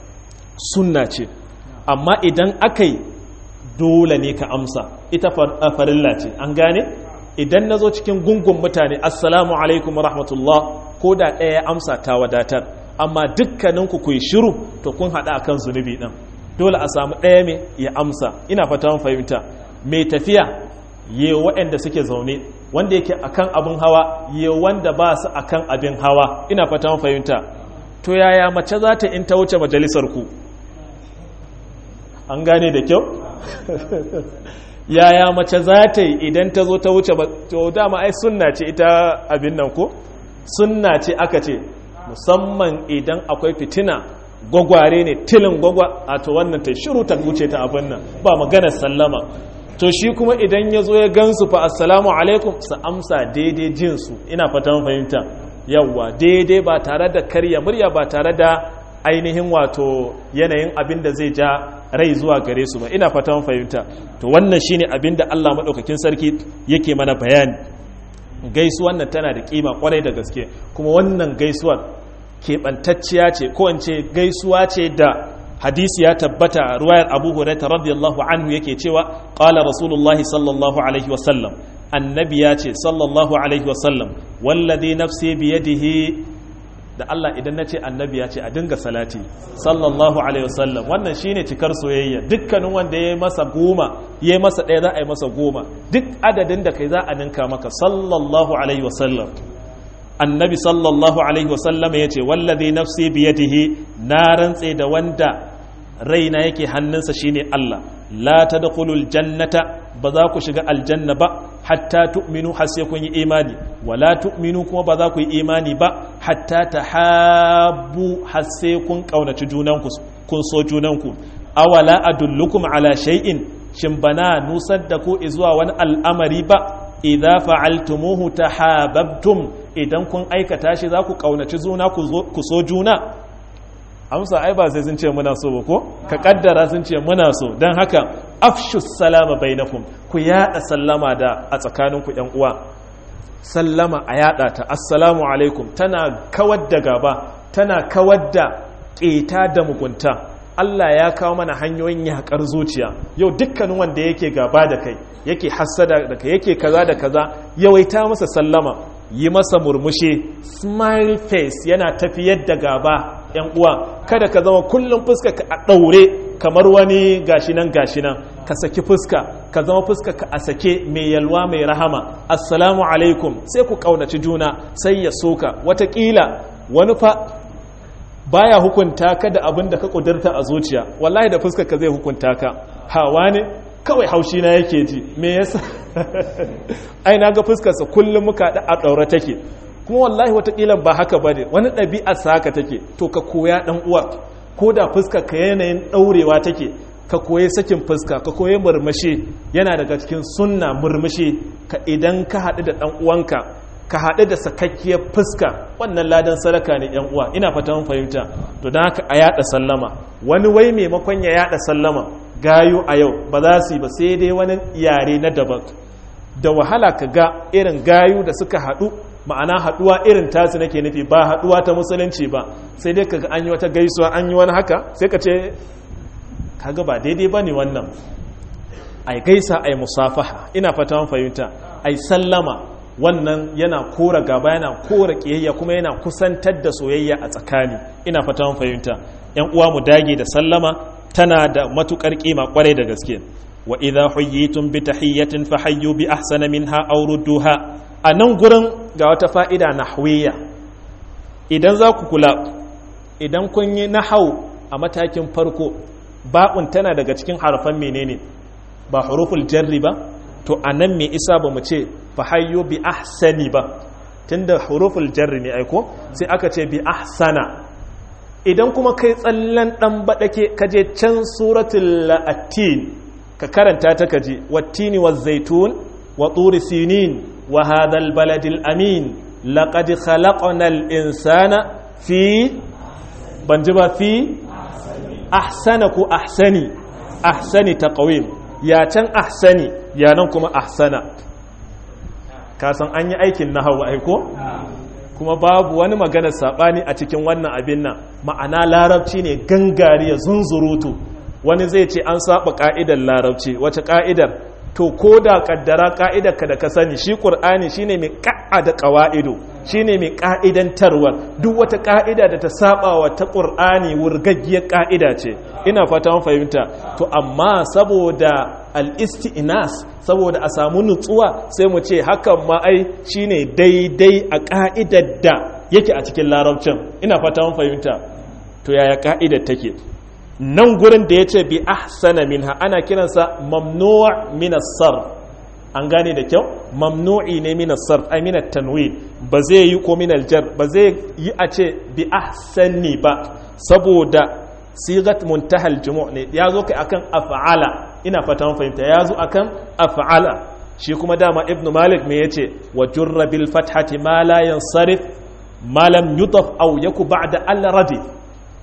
Speaker 1: sunna ce amma idan aka yi dole ne ka amsa ita farilla ce an gane idan na zo cikin gungun mutane assalamu alaikum rahmatullah ko da ɗaya amsa ta wadatar amma dukkaninku ku yi shiru to kun haɗa akan zunubi ɗin dole a samu ɗaya mai ya amsa ina fata fahimta mai tafiya ye waɗanda suke zaune wanda yake akan abin hawa ye wanda ba su akan abin hawa ina fata fahimta to yaya mace za ta in ta wuce majalisar ku an gane da kyau yaya mace za ta yi idan ta zo ta wuce to dama ai sunna ce ita abin nan ko sunna ce aka ce musamman idan akwai fitina gwagware ne tilin gwagwa a to wannan ta shiru ta wuce ta abin nan ba maganar sallama to shi kuma idan ya zo ya gansu fa assalamu alaikum su amsa daidai jinsu ina fatan fahimta yawwa daidai ba tare da karya murya ba tare da ainihin wato yanayin abin da zai ja rai zuwa gare su ba ina fatan fahimta to wannan shine abin da Allah madaukakin sarki yake mana bayani gaisuwan nan tana da kima kwarai da gaske kuma wannan gaisuwar keɓantacciya ce ko in ce gaisuwa ce da hadisi ya tabbata a ruwayar abu hurairah radiyallahu anhu yake cewa qala rasulullahi sallallahu alaihi wasallam annabi ya ce sallallahu alaihi wasallam wallazi nafsi biyadihi da Allah idan na ce annabi ya ce a dinga salati sallallahu alaihi wasallam wannan shine cikar soyayya dukkanin wanda ya yi masa goma ya yi masa ɗaya za a yi masa goma duk adadin da kai za a ninka maka sallallahu alaihi wasallam annabi sallallahu alaihi wasallam ya ce wallazi nafsi biyadihi na rantse da wanda raina yake hannunsa shine Allah la tadkhulul jannata ba za ku shiga aljanna ba hatta tu'minu har sai kun yi imani wala tu'minu kuma ba za ku yi imani ba hatta tahabbu har sai kun kaunaci junanku kun so junanku awala adullukum ala shay'in shin bana nusar da ku zuwa wani al'amari ba idza fa'altumuhu tahabbtum idan kun aikata shi za ku kaunaci juna ku so juna amsa ai ba sai sun ce muna so ba ko ka kaddara sun ce muna so don haka afshu salama bainakum ku yada sallama da a tsakaninku yan uwa sallama a yada ta assalamu alaikum tana kawar da gaba tana kawar da keta da mugunta Allah ya kawo mana hanyoyin yakar zuciya yau dukkanin wanda yake gaba da kai yake hassada da kai yake kaza da kaza yawaita masa sallama yi masa murmushi smile face yana tafiyar da gaba yan uwa kada ka zama kullum fuska ka a ɗaure kamar wani gashinan gashinan ka saki fuska ka zama fuska ka a sake mai yalwa mai rahama assalamu alaikum sai ku ƙaunaci juna sai ya soka watakila wani fa baya hukunta ka da abin da ka ƙudurta a zuciya wallahi da fuska ka zai hukunta ka hawa ne kawai haushi na yake ji me yasa ai na ga fuskarsa kullum muka da a ɗaure take kuma wallahi watakila ba haka ba ne wani ɗabi'a sa haka take to ka koya ɗan uwa ko da fuska ka yanayin ɗaurewa take ka koyi sakin fuska ka koyi murmushi yana daga cikin sunna murmushi ka idan ka haɗu da ɗan uwanka ka haɗu da sakakkiyar fuska wannan ladan sadaka ne yan uwa ina fata mun fahimta to don haka a yaɗa sallama wani wai maimakon ya yaɗa sallama gayu a yau ba za su yi ba sai dai wani yare na daban da wahala ka ga irin gayu da suka haɗu ma'ana haɗuwa irin tasu nake nufi ba haɗuwa ta musulunci ba sai dai kaga an yi wata gaisuwa an yi wani haka sai ka ce kaga ba daidai ba ne wannan ai gaisa ai musafaha ina fata man fahimta ai sallama wannan yana kora gaba yana kora kiyayya kuma yana kusantar da soyayya a tsakani ina fata man fahimta yan uwa mu dage da sallama tana da matukar kima kwarai da gaske wa idha huyyitum bi tahiyyatin fahayyu bi ahsana minha aw rudduha a nan gurin ga wata fa'ida nahwiyya idan za ku kula idan kun yi nahau a matakin farko ba'un tana daga cikin harfan menene ba huruful jarri ba to a nan mai isa ba mu ce fahayyo bi ahsani ba tunda huruful jarri ne aiko sai aka ce bi ahsana idan kuma kai tsallan dan baɗake kaje can suratul la'atin ka karanta ta kaji wattini wa zaitun wa turi sinin wa hadal baladil amin laqad khalaqnal insana fi ban ji ba fi ahsana ko ahsani ahsani taqwim ya can ahsani ya nan kuma ahsana kasan an yi aikin nahawu aiko kuma babu wani magana sabani a cikin wannan abin nan ma'ana larabci ne gangariya zunzurutu wani zai ce an saba ka'idar larabci wace ka'idar to ko da kaddara ka'idar ka da ka sani shi qur'ani shine mai ka'ada qawaidu shine mai ka'idantarwar duk wata ka'ida da ta saba wa ta qur'ani wurgaggiyar ka'ida ce ina fata mun fahimta to amma saboda al-isti'nas saboda a samu nutsuwa sai mu ce hakan ma ai shine daidai a ka'idar da yake a cikin larabcin ina fata mun fahimta to yaya ka'idar take nan gurin da ya ce bi ahsana minha ana kiransa mamnu' min as-sarf an gane da kyau mamnu'i ne min as-sarf ay min at-tanwin ba zai yi ko min al-jar ba zai yi a ce bi ahsani ba saboda sigat muntaha al-jumu' ne ya zo kai akan af'ala ina fata mun fahimta ya zo akan af'ala shi kuma dama ibnu malik me yace wa jurra bil fathati ma la yansarif ma lam yudaf aw yaku ba'da al-radif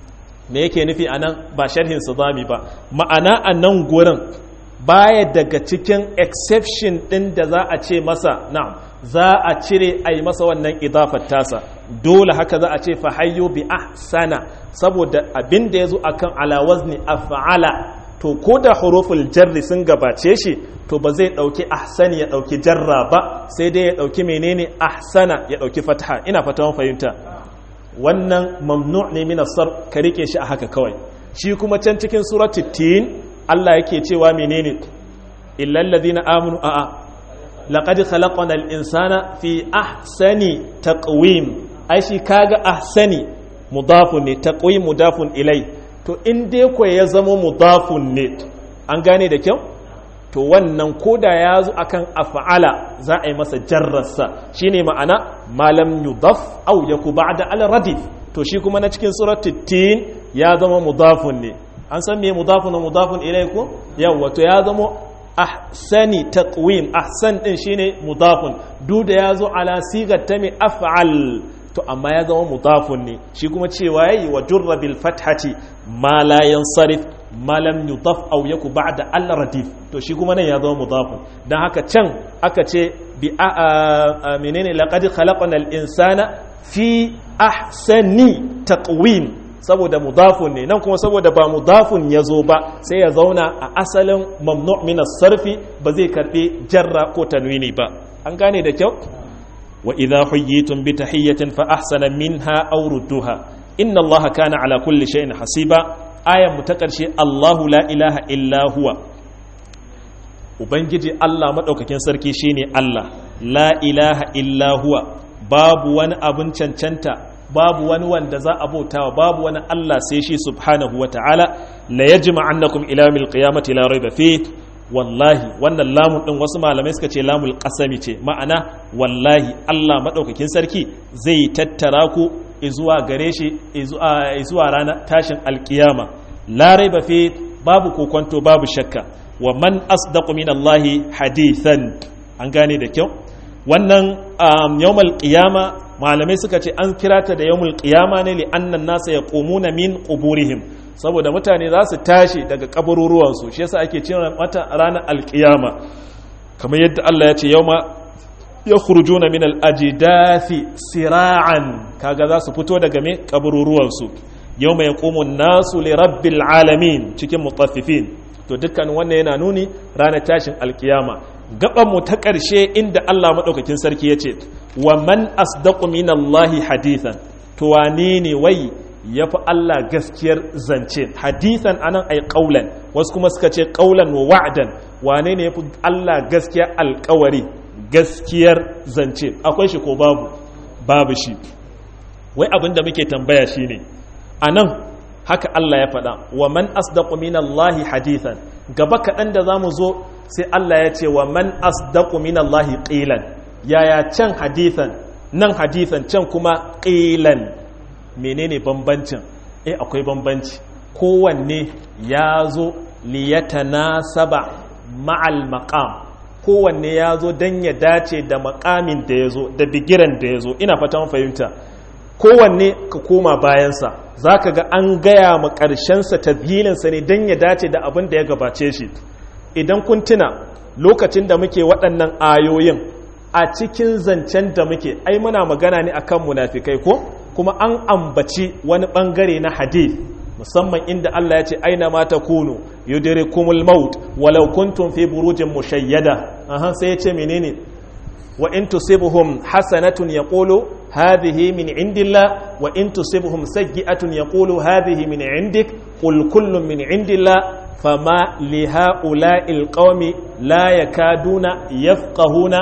Speaker 1: me yake nufi anan ba sharhin su zami ba ma'ana a nan gurin baya daga cikin exception ɗin da za a ce masa na'am za a cire a yi masa wannan idafar tasa dole haka za a ce fahayyo bi ahsana saboda abin da ya zo akan alawazni af'ala to ko da huruful jarri sun gabace shi to ba zai ɗauki ahsani ya ɗauki jarra ba sai dai ya ɗauki menene ahsana ya ɗauki fataha ina fata fahimta wannan mamnu ne min asar ka rike shi a haka kawai shi kuma can cikin suratul tin Allah yake cewa menene illal ladina amanu a'a laqad khalaqna al-insana fi ahsani taqwim ai shi kaga ahsani mudafun ne taqwim mudafun ilai to in dai ko ya zama mudafun ne an gane da kyau to wannan koda ya zo akan af'ala za a yi masa jarrarsa shine ma'ana malam yudaf aw yaku ba'da al-radif to shi kuma na cikin suratul tin ya zama mudafun ne an san me mudafun mudafun ilai ko yawa to ya zama ahsani taqwim ahsan din shine mudafun duk da yazo ala sigar ta mai af'al to amma ya zama mudafun ne shi kuma cewa yayi wa jurra bil fathati ma la yansarif ma lam yudaf aw yaku ba'da al radif to shi kuma nan ya zama mudafun dan haka can aka ce bi a menene laqad khalaqna al insana fi ahsani taqwim saboda mudafun ne nan kuma saboda ba mudafun ya zo ba sai ya zauna a asalin mamnu minas sarfi ba zai karbi jarra ko tanwini ba an gane da kyau wa idha huyyitum bi tahiyyatin fa ahsana minha aw rudduha inna allaha kana ala kulli shay'in hasiba ayan mu ta karshe allahu la ilaha illa huwa ubangiji allah madaukakin sarki shine allah la ilaha illa huwa babu wani abun cancanta babu wani wanda za a bautawa babu wani Allah sai shi subhanahu wa ta'ala la yajma annakum ila mil qiyamati la rayba fi wallahi wannan lamun din wasu malamai suka ce lamul qasami ce ma'ana wallahi Allah madaukakin sarki zai tattara ku zuwa gare shi zuwa ranar tashin alkiyama la rayba fi babu kokonto babu shakka wa man asdaqu min Allah hadithan an gane da kyau wannan yawmal qiyama malamai suka ce an kira ta da yawmul qiyama ne li annan nasa yaqumuna min quburihim saboda mutane za su tashi daga kabururuwan su shi yasa ake cewa mata ranar alqiyama kamar yadda Allah ya ce yawma yakhrujuna min al-ajdathi sira'an kaga za su fito daga me kabururuwan su yawma yaqumu an-nasu li rabbil alamin cikin mutaffifin to dukkan wannan yana nuni ranar tashin alkiyama mu ta ƙarshe inda Allah maɗaukakin sarki ya ce wa man asdaqu minallahi hadithan to wane ne wai ya fi Allah gaskiyar zance hadithan anan ai ƙaulan wasu kuma suka ce ƙaulan wa wa'dan wane ne ya fi Allah gaskiyar alƙawari gaskiyar zance akwai shi ko babu babu shi wai abin da muke tambaya shine anan haka Allah ya faɗa wa man asdaqu minallahi hadithan gaba kaɗan da za mu zo sai Allah ya ce wa man asdaqu minallahi qilan yaya can hadithan nan hadithan can kuma qilan menene bambancin eh akwai bambanci kowanne ya zo liyatanasaba ma'al maqam kowanne ya zo don ya dace da makamin da ya zo da bigiran da ya zo ina fatan fahimta kowanne ka koma bayansa za ka ga an gaya ma ƙarshensa tazhilinsa ne don ya dace da abin da ya gabace shi idan kun tuna lokacin da muke waɗannan ayoyin a cikin zancen da muke ai muna magana ne akan munafikai ko kuma an ambaci wani ɓangare na hadith musamman inda Allah ya ce aina ma takunu yudrikumul maut walau kuntum fi burujin mushayyada aha sai ya ce menene wa in tusibuhum hasanatun yaqulu hadhihi min indillah wa in tusibuhum sayyi'atun yaqulu hadhihi min indik qul kullun min indillah fama li ha'ula'il qaumi la yakaduna yafqahuna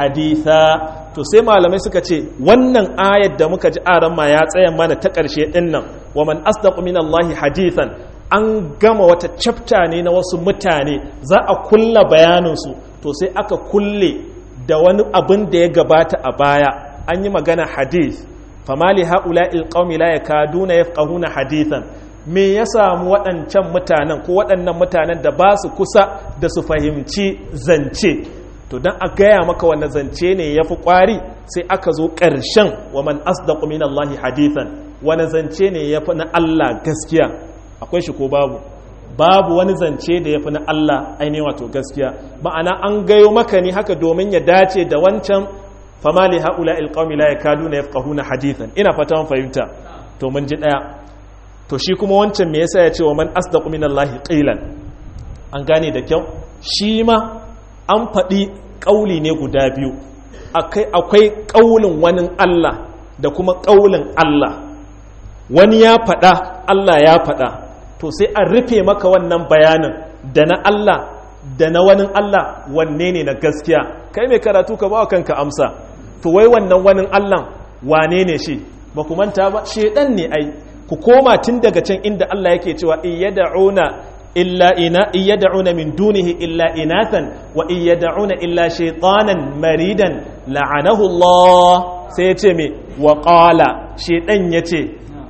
Speaker 1: haditha to sai malamai suka ce wannan ayar da muka ji aran ma ya tsaya mana ta ƙarshe ɗin nan wa man asdaqu minallahi hadithan an gama wata chapter ne na wasu mutane za a kulla bayaninsu to sai aka kulle da wani abin da ya gabata a baya an yi magana hadith famali ha'ula'il qaumi la yakaduna yafqahuna hadithan me ya samu waɗancan mutanen ko waɗannan mutanen da ba su kusa da su fahimci zance to don a gaya maka wanda zance ne ya fi ƙwari sai aka zo ƙarshen wa man asdaqu minallahi hadithan wani zance ne ya fi na Allah gaskiya akwai shi ko babu babu wani zance da ya fi na Allah ainihin wato gaskiya ma'ana an gayo maka ne haka domin ya dace da wancan famali haula ilqaumi la yakaduna yafqahuna hadithan ina fata mun fahimta to mun ji daya to shi kuma wancan me yasa ya ce wa man asdaqu minallahi qilan an gane da kyau shi ma an faɗi ƙauli ne guda biyu akwai ƙaulin wani Allah da kuma ƙaulin Allah wani ya faɗa Allah ya faɗa to sai an rufe maka wannan bayanin da na Allah da na wani Allah wanne ne na gaskiya kai mai karatu ka ba kanka amsa to wai wannan wani Allah wane ne shi ba ku manta ba shedan ne ai ku koma tun daga can inda Allah yake cewa iyad'una إلا إنا يدعون من دونه إلا إناثا وإن يدعون إلا شيطانا مريدا لعنه الله سيتمي وقال شيطان يتي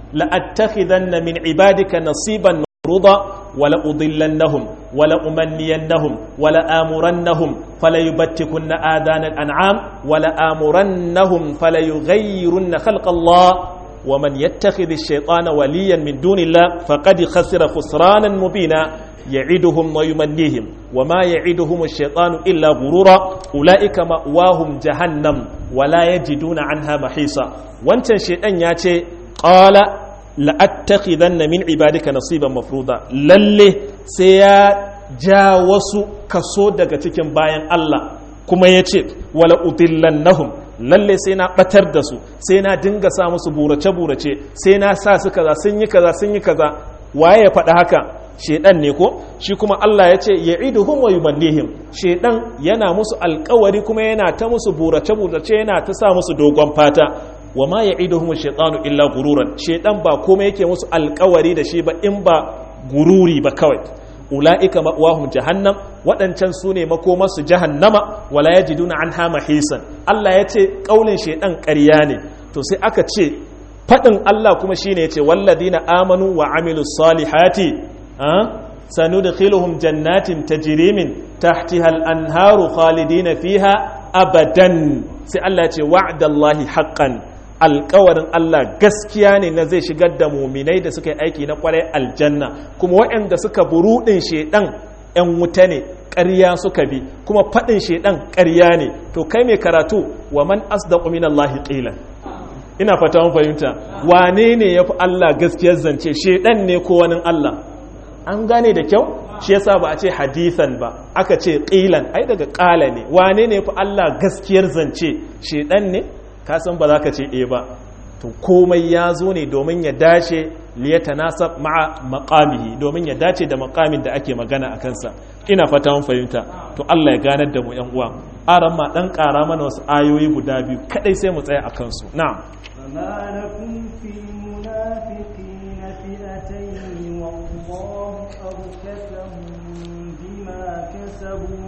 Speaker 1: لأتخذن من عبادك نصيبا مفروضا ولأضلنهم ولأمنينهم ولآمرنهم فليبتكن آذان الأنعام ولآمرنهم فليغيرن خلق الله ومن يتخذ الشيطان وليا من دون الله فقد خسر خسرانا مبينا يعدهم ويمنيهم وما يعدهم الشيطان إلا غرورا أولئك مأواهم جهنم ولا يجدون عنها محيصا وانت شيطان ياتي قال لأتخذن من عبادك نصيبا مفروضا للي سيا جاوسو كسودك تكن باين الله كما يتي ولا أضلنهم lalle sai na batar da su sai na dinga sa musu burace-burace sai na sa su kaza sun yi kaza sun yi kaza waye ya faɗi haka shedan ne ko shi kuma Allah ya ce ya iduhum wa yumannihim shedan yana musu alkawari kuma yana ta musu burace-burace yana ta sa musu dogon fata wa ma ya iduhum shaytanu illa gururan shedan ba komai yake musu alkawari da shi ba in ba gururi ba kawai ula'ika ma'wahum jahannam waɗancan su ne makomarsu jahannama wala yajiduna anha mahisan Allah ya ce ƙaunin shaidan ƙarya ne to sai aka ce faɗin Allah kuma shine ya ce walladina amanu wa amilus salihati sanudkhiluhum jannatin tajri min tahtiha al-anharu khalidina fiha abadan sai Allah ya ce wa'dallahi haqqan alkawarin Allah gaskiya ne na zai shigar da muminai da suka yi aiki na kwarai aljanna kuma waɗanda suka buruɗin shaidan ‘yan wuta ne ƙarya suka bi kuma faɗin shaidan ƙarya ne to kai mai karatu wa man asdaqu min Allah qilan ina fata mun fahimta wane ne yafi Allah gaskiyar zance shaidan ne ko wani Allah an gane da kyau shi yasa ba a ce hadisan ba aka ce qilan ai daga ƙala ne wane ne yafi Allah gaskiyar zance shaidan ne ka san ba za ka ce e ba to komai ya zo ne domin ya dace liyata nasa ma'a makamihi domin ya dace da makamin da ake magana a kansa ina fata mun fahimta to Allah ya ganar da mu yan uwa aran ma dan ƙara mana wasu ayoyi guda biyu kadai sai mu tsaya a kansu na'am
Speaker 2: فما لكم في المنافقين فئتين والله أركسهم بما كسبوا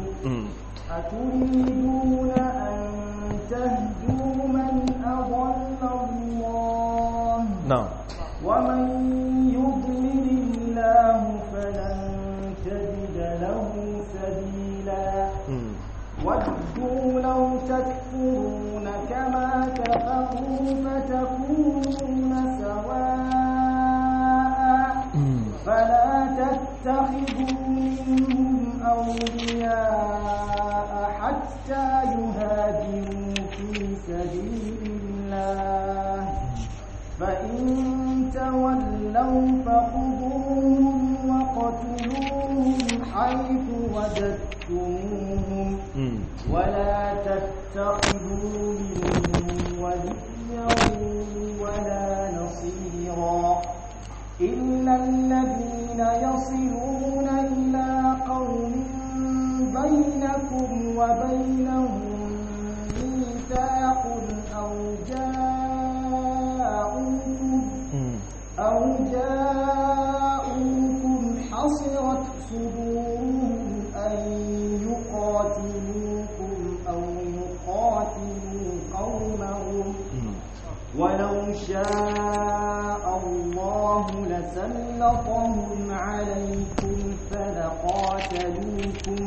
Speaker 2: أتريدون أن تهدوا من أضل الله
Speaker 1: na'am
Speaker 2: ومن يضلل الله فلن تجد له سبيلا ودوا لو تكفرون كما كفروا فتكونون سواء فلا تتخذوا منهم أولياء حتى يهاجروا في سبيل الله فإن تولوا فخذوهم وقتلوهم حيث وجدتموهم ولا تتخذوا منهم وليا ولا نصيرا إلا الذين يصلون إلى قوم بينكم وبينهم ميثاق أو جاءوكم أو جاءوكم حصرت صدورهم أن يقاتلوكم أو يقاتلوا قومهم ولو شاء الله لسلطهم عليكم فلقاتلوكم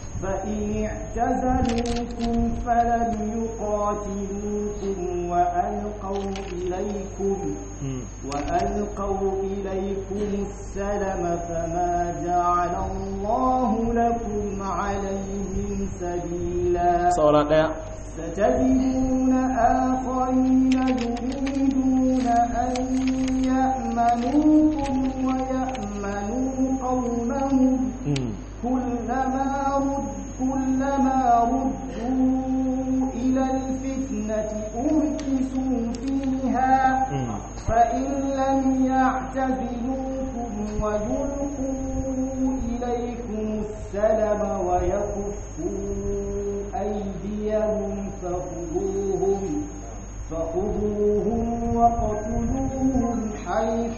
Speaker 2: فإن اعتزلوكم فلم يقاتلوكم وأن وألقوا إليكم وألقوا إليكم السلم فما جعل الله لكم عليهم سبيلا
Speaker 1: saura daya
Speaker 2: ستجدون آخرين يريدون أن يأمنوكم ويأمنوا قومهم كلما رد كلما ردوا إلى الفتنة أركسوا فيها فإن لم يعتزلوكم ويلقوا إليكم السلم ويكفوا أيديهم فخذوهم فخذوهم وقتلوهم حيث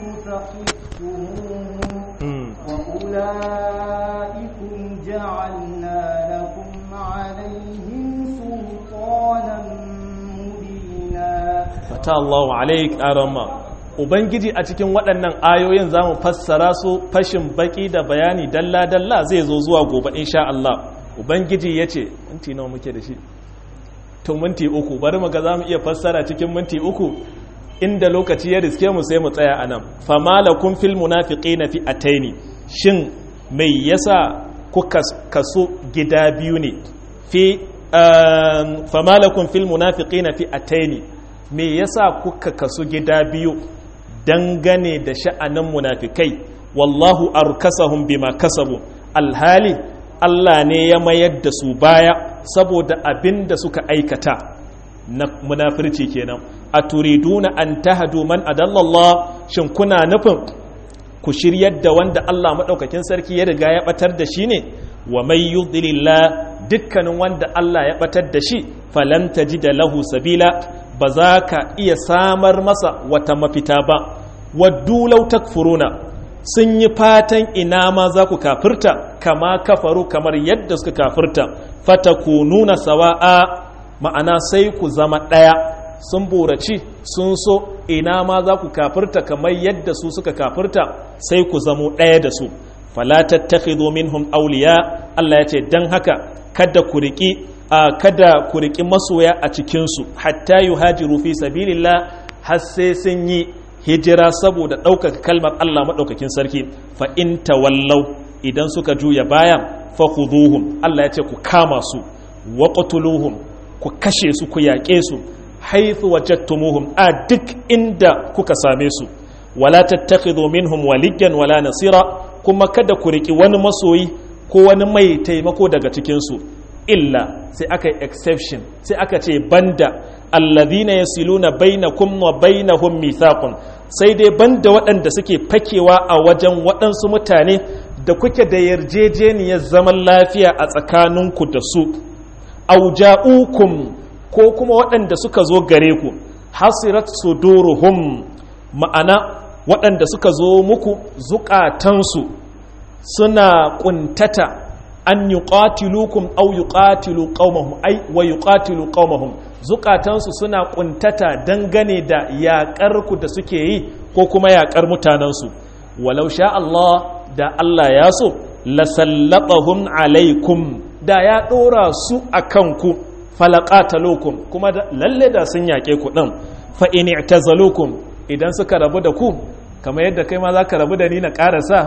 Speaker 2: ثقفتموهم وأولئكم جعلنا لكم عليهم سلطانا مبينا
Speaker 1: fata Allahu alaik arama ubangiji a cikin waɗannan ayoyin zamu fassara su fashin baki da bayani dalla dalla zai zo zuwa gobe insha Allah ubangiji yace minti nawa muke da shi to minti uku bari mu ga zamu iya fassara cikin minti uku inda lokaci ya riske mu sai mu tsaya anan famalakum fil munafiqina fi ataini shin mai yasa kuka kaso gida biyu ne fi famalakum fil munafiqina fi ataini me yasa kuka kasu gida biyu dangane da sha'anin munafikai wallahu arkasahum bima kasabu alhali Allah ne ya mayar da su baya saboda abin da suka aikata na munafirci kenan a turiduna an tahadu man adallallah shin kuna nufin ku shiryar da wanda Allah maɗaukakin sarki ya riga ya ɓatar da shi ne wa mai yudlillah dukkanin wanda Allah ya ɓatar da shi falan da lahu sabila ba za ka iya samar masa wata mafita ba waddu law takfuruna sun yi fatan ina ma za ku kafirta kama kafaru kamar yadda suka kafirta fatakununa sawa'a ma'ana sai ku zama ɗaya sun buraci sun so ina ma za ku kafirta kamar yadda su suka kafirta sai ku zamo ɗaya da su fala tattakhidhu minhum awliya Allah ya ce dan haka kada ku riki kada ku riki masoya a cikin su hatta yuhajiru fi sabilillah har sai sun yi hijira saboda ɗaukaka kalmar Allah maɗaukakin sarki fa in tawallau idan suka juya baya fa khuduhum Allah ya ce ku kama su wa qatuluhum ku kashe su ku yaƙe su haithu wajadtumuhum a duk inda kuka same su wala tattakhidhu minhum waliyan wala nasira kuma kada ku riki wani masoyi ko wani mai taimako daga cikin su illa sai aka yi exception sai aka ce banda alladhina yasiluna bainakum wa bainahum mithaqun sai dai banda waɗanda suke fakewa a wajen waɗansu mutane da kuke da yarjejeniyar zaman lafiya a tsakaninku da su auja'ukum ko kuma waɗanda suka zo gare ku hasirat suduruhum ma'ana waɗanda suka zo muku zukatansu suna ƙuntata an yi ƙatilukum au yi ƙatilu ƙaumahum ai wa yi ƙatilu ƙaumahum zukatansu suna ƙuntata dangane da yaƙarku da suke yi ko kuma yaƙar mutanensu walau sha Allah da Allah ya so lasallaɓahum alaikum da ya ɗora su a kanku falaqatalukum kuma lalle da sun yake ku din fa in i'tazalukum idan suka rabu da ku kamar yadda kai ma zaka rabu da ni na karasa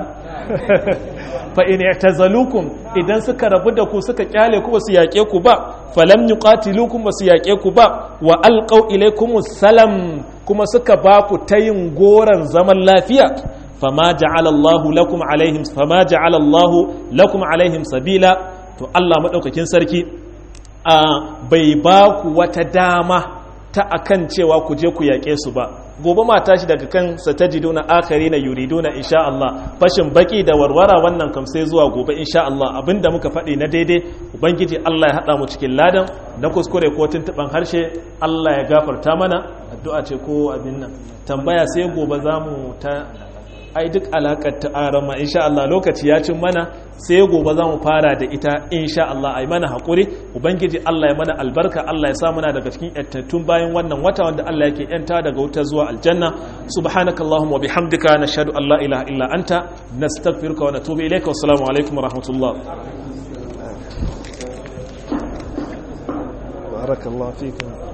Speaker 1: fa in i'tazalukum idan suka rabu da ku suka kyale ku basu yake ku ba falam yuqatilukum basu yake ku ba wa alqaw ilaykumus salam kuma suka ba ku tayin goran zaman lafiya fama ja'ala Allahu lakum alaihim fama ja'ala Allahu lakum alaihim sabila to Allah madaukakin sarki a bai ba ku wata dama ta akan cewa ku je ku yaƙe su ba gobe ma tashi daga kan satajiduna akari na yuriduna insha Allah fashin baki da warwara wannan kam sai zuwa gobe insha Allah abinda muka faɗi na daidai ubangiji Allah ya haɗa mu cikin ladan na kuskure ko tuntuɓan harshe Allah ya gafarta mana addu'a ce ko abin nan tambaya sai gobe za mu ta ai duk alakar ta arama insha Allah lokaci ya cin mana sai gobe za mu fara da ita insha Allah ai mana haƙuri ubangiji Allah ya mana albarka Allah ya sa muna daga cikin yattattun bayan wannan wata wanda Allah yake yanta daga wuta zuwa aljanna subhanakallahumma wa bihamdika nashhadu an la ilaha illa anta nastaghfiruka wa natubu ilayka wassalamu alaikum wa rahmatullah
Speaker 3: بارك الله فيكم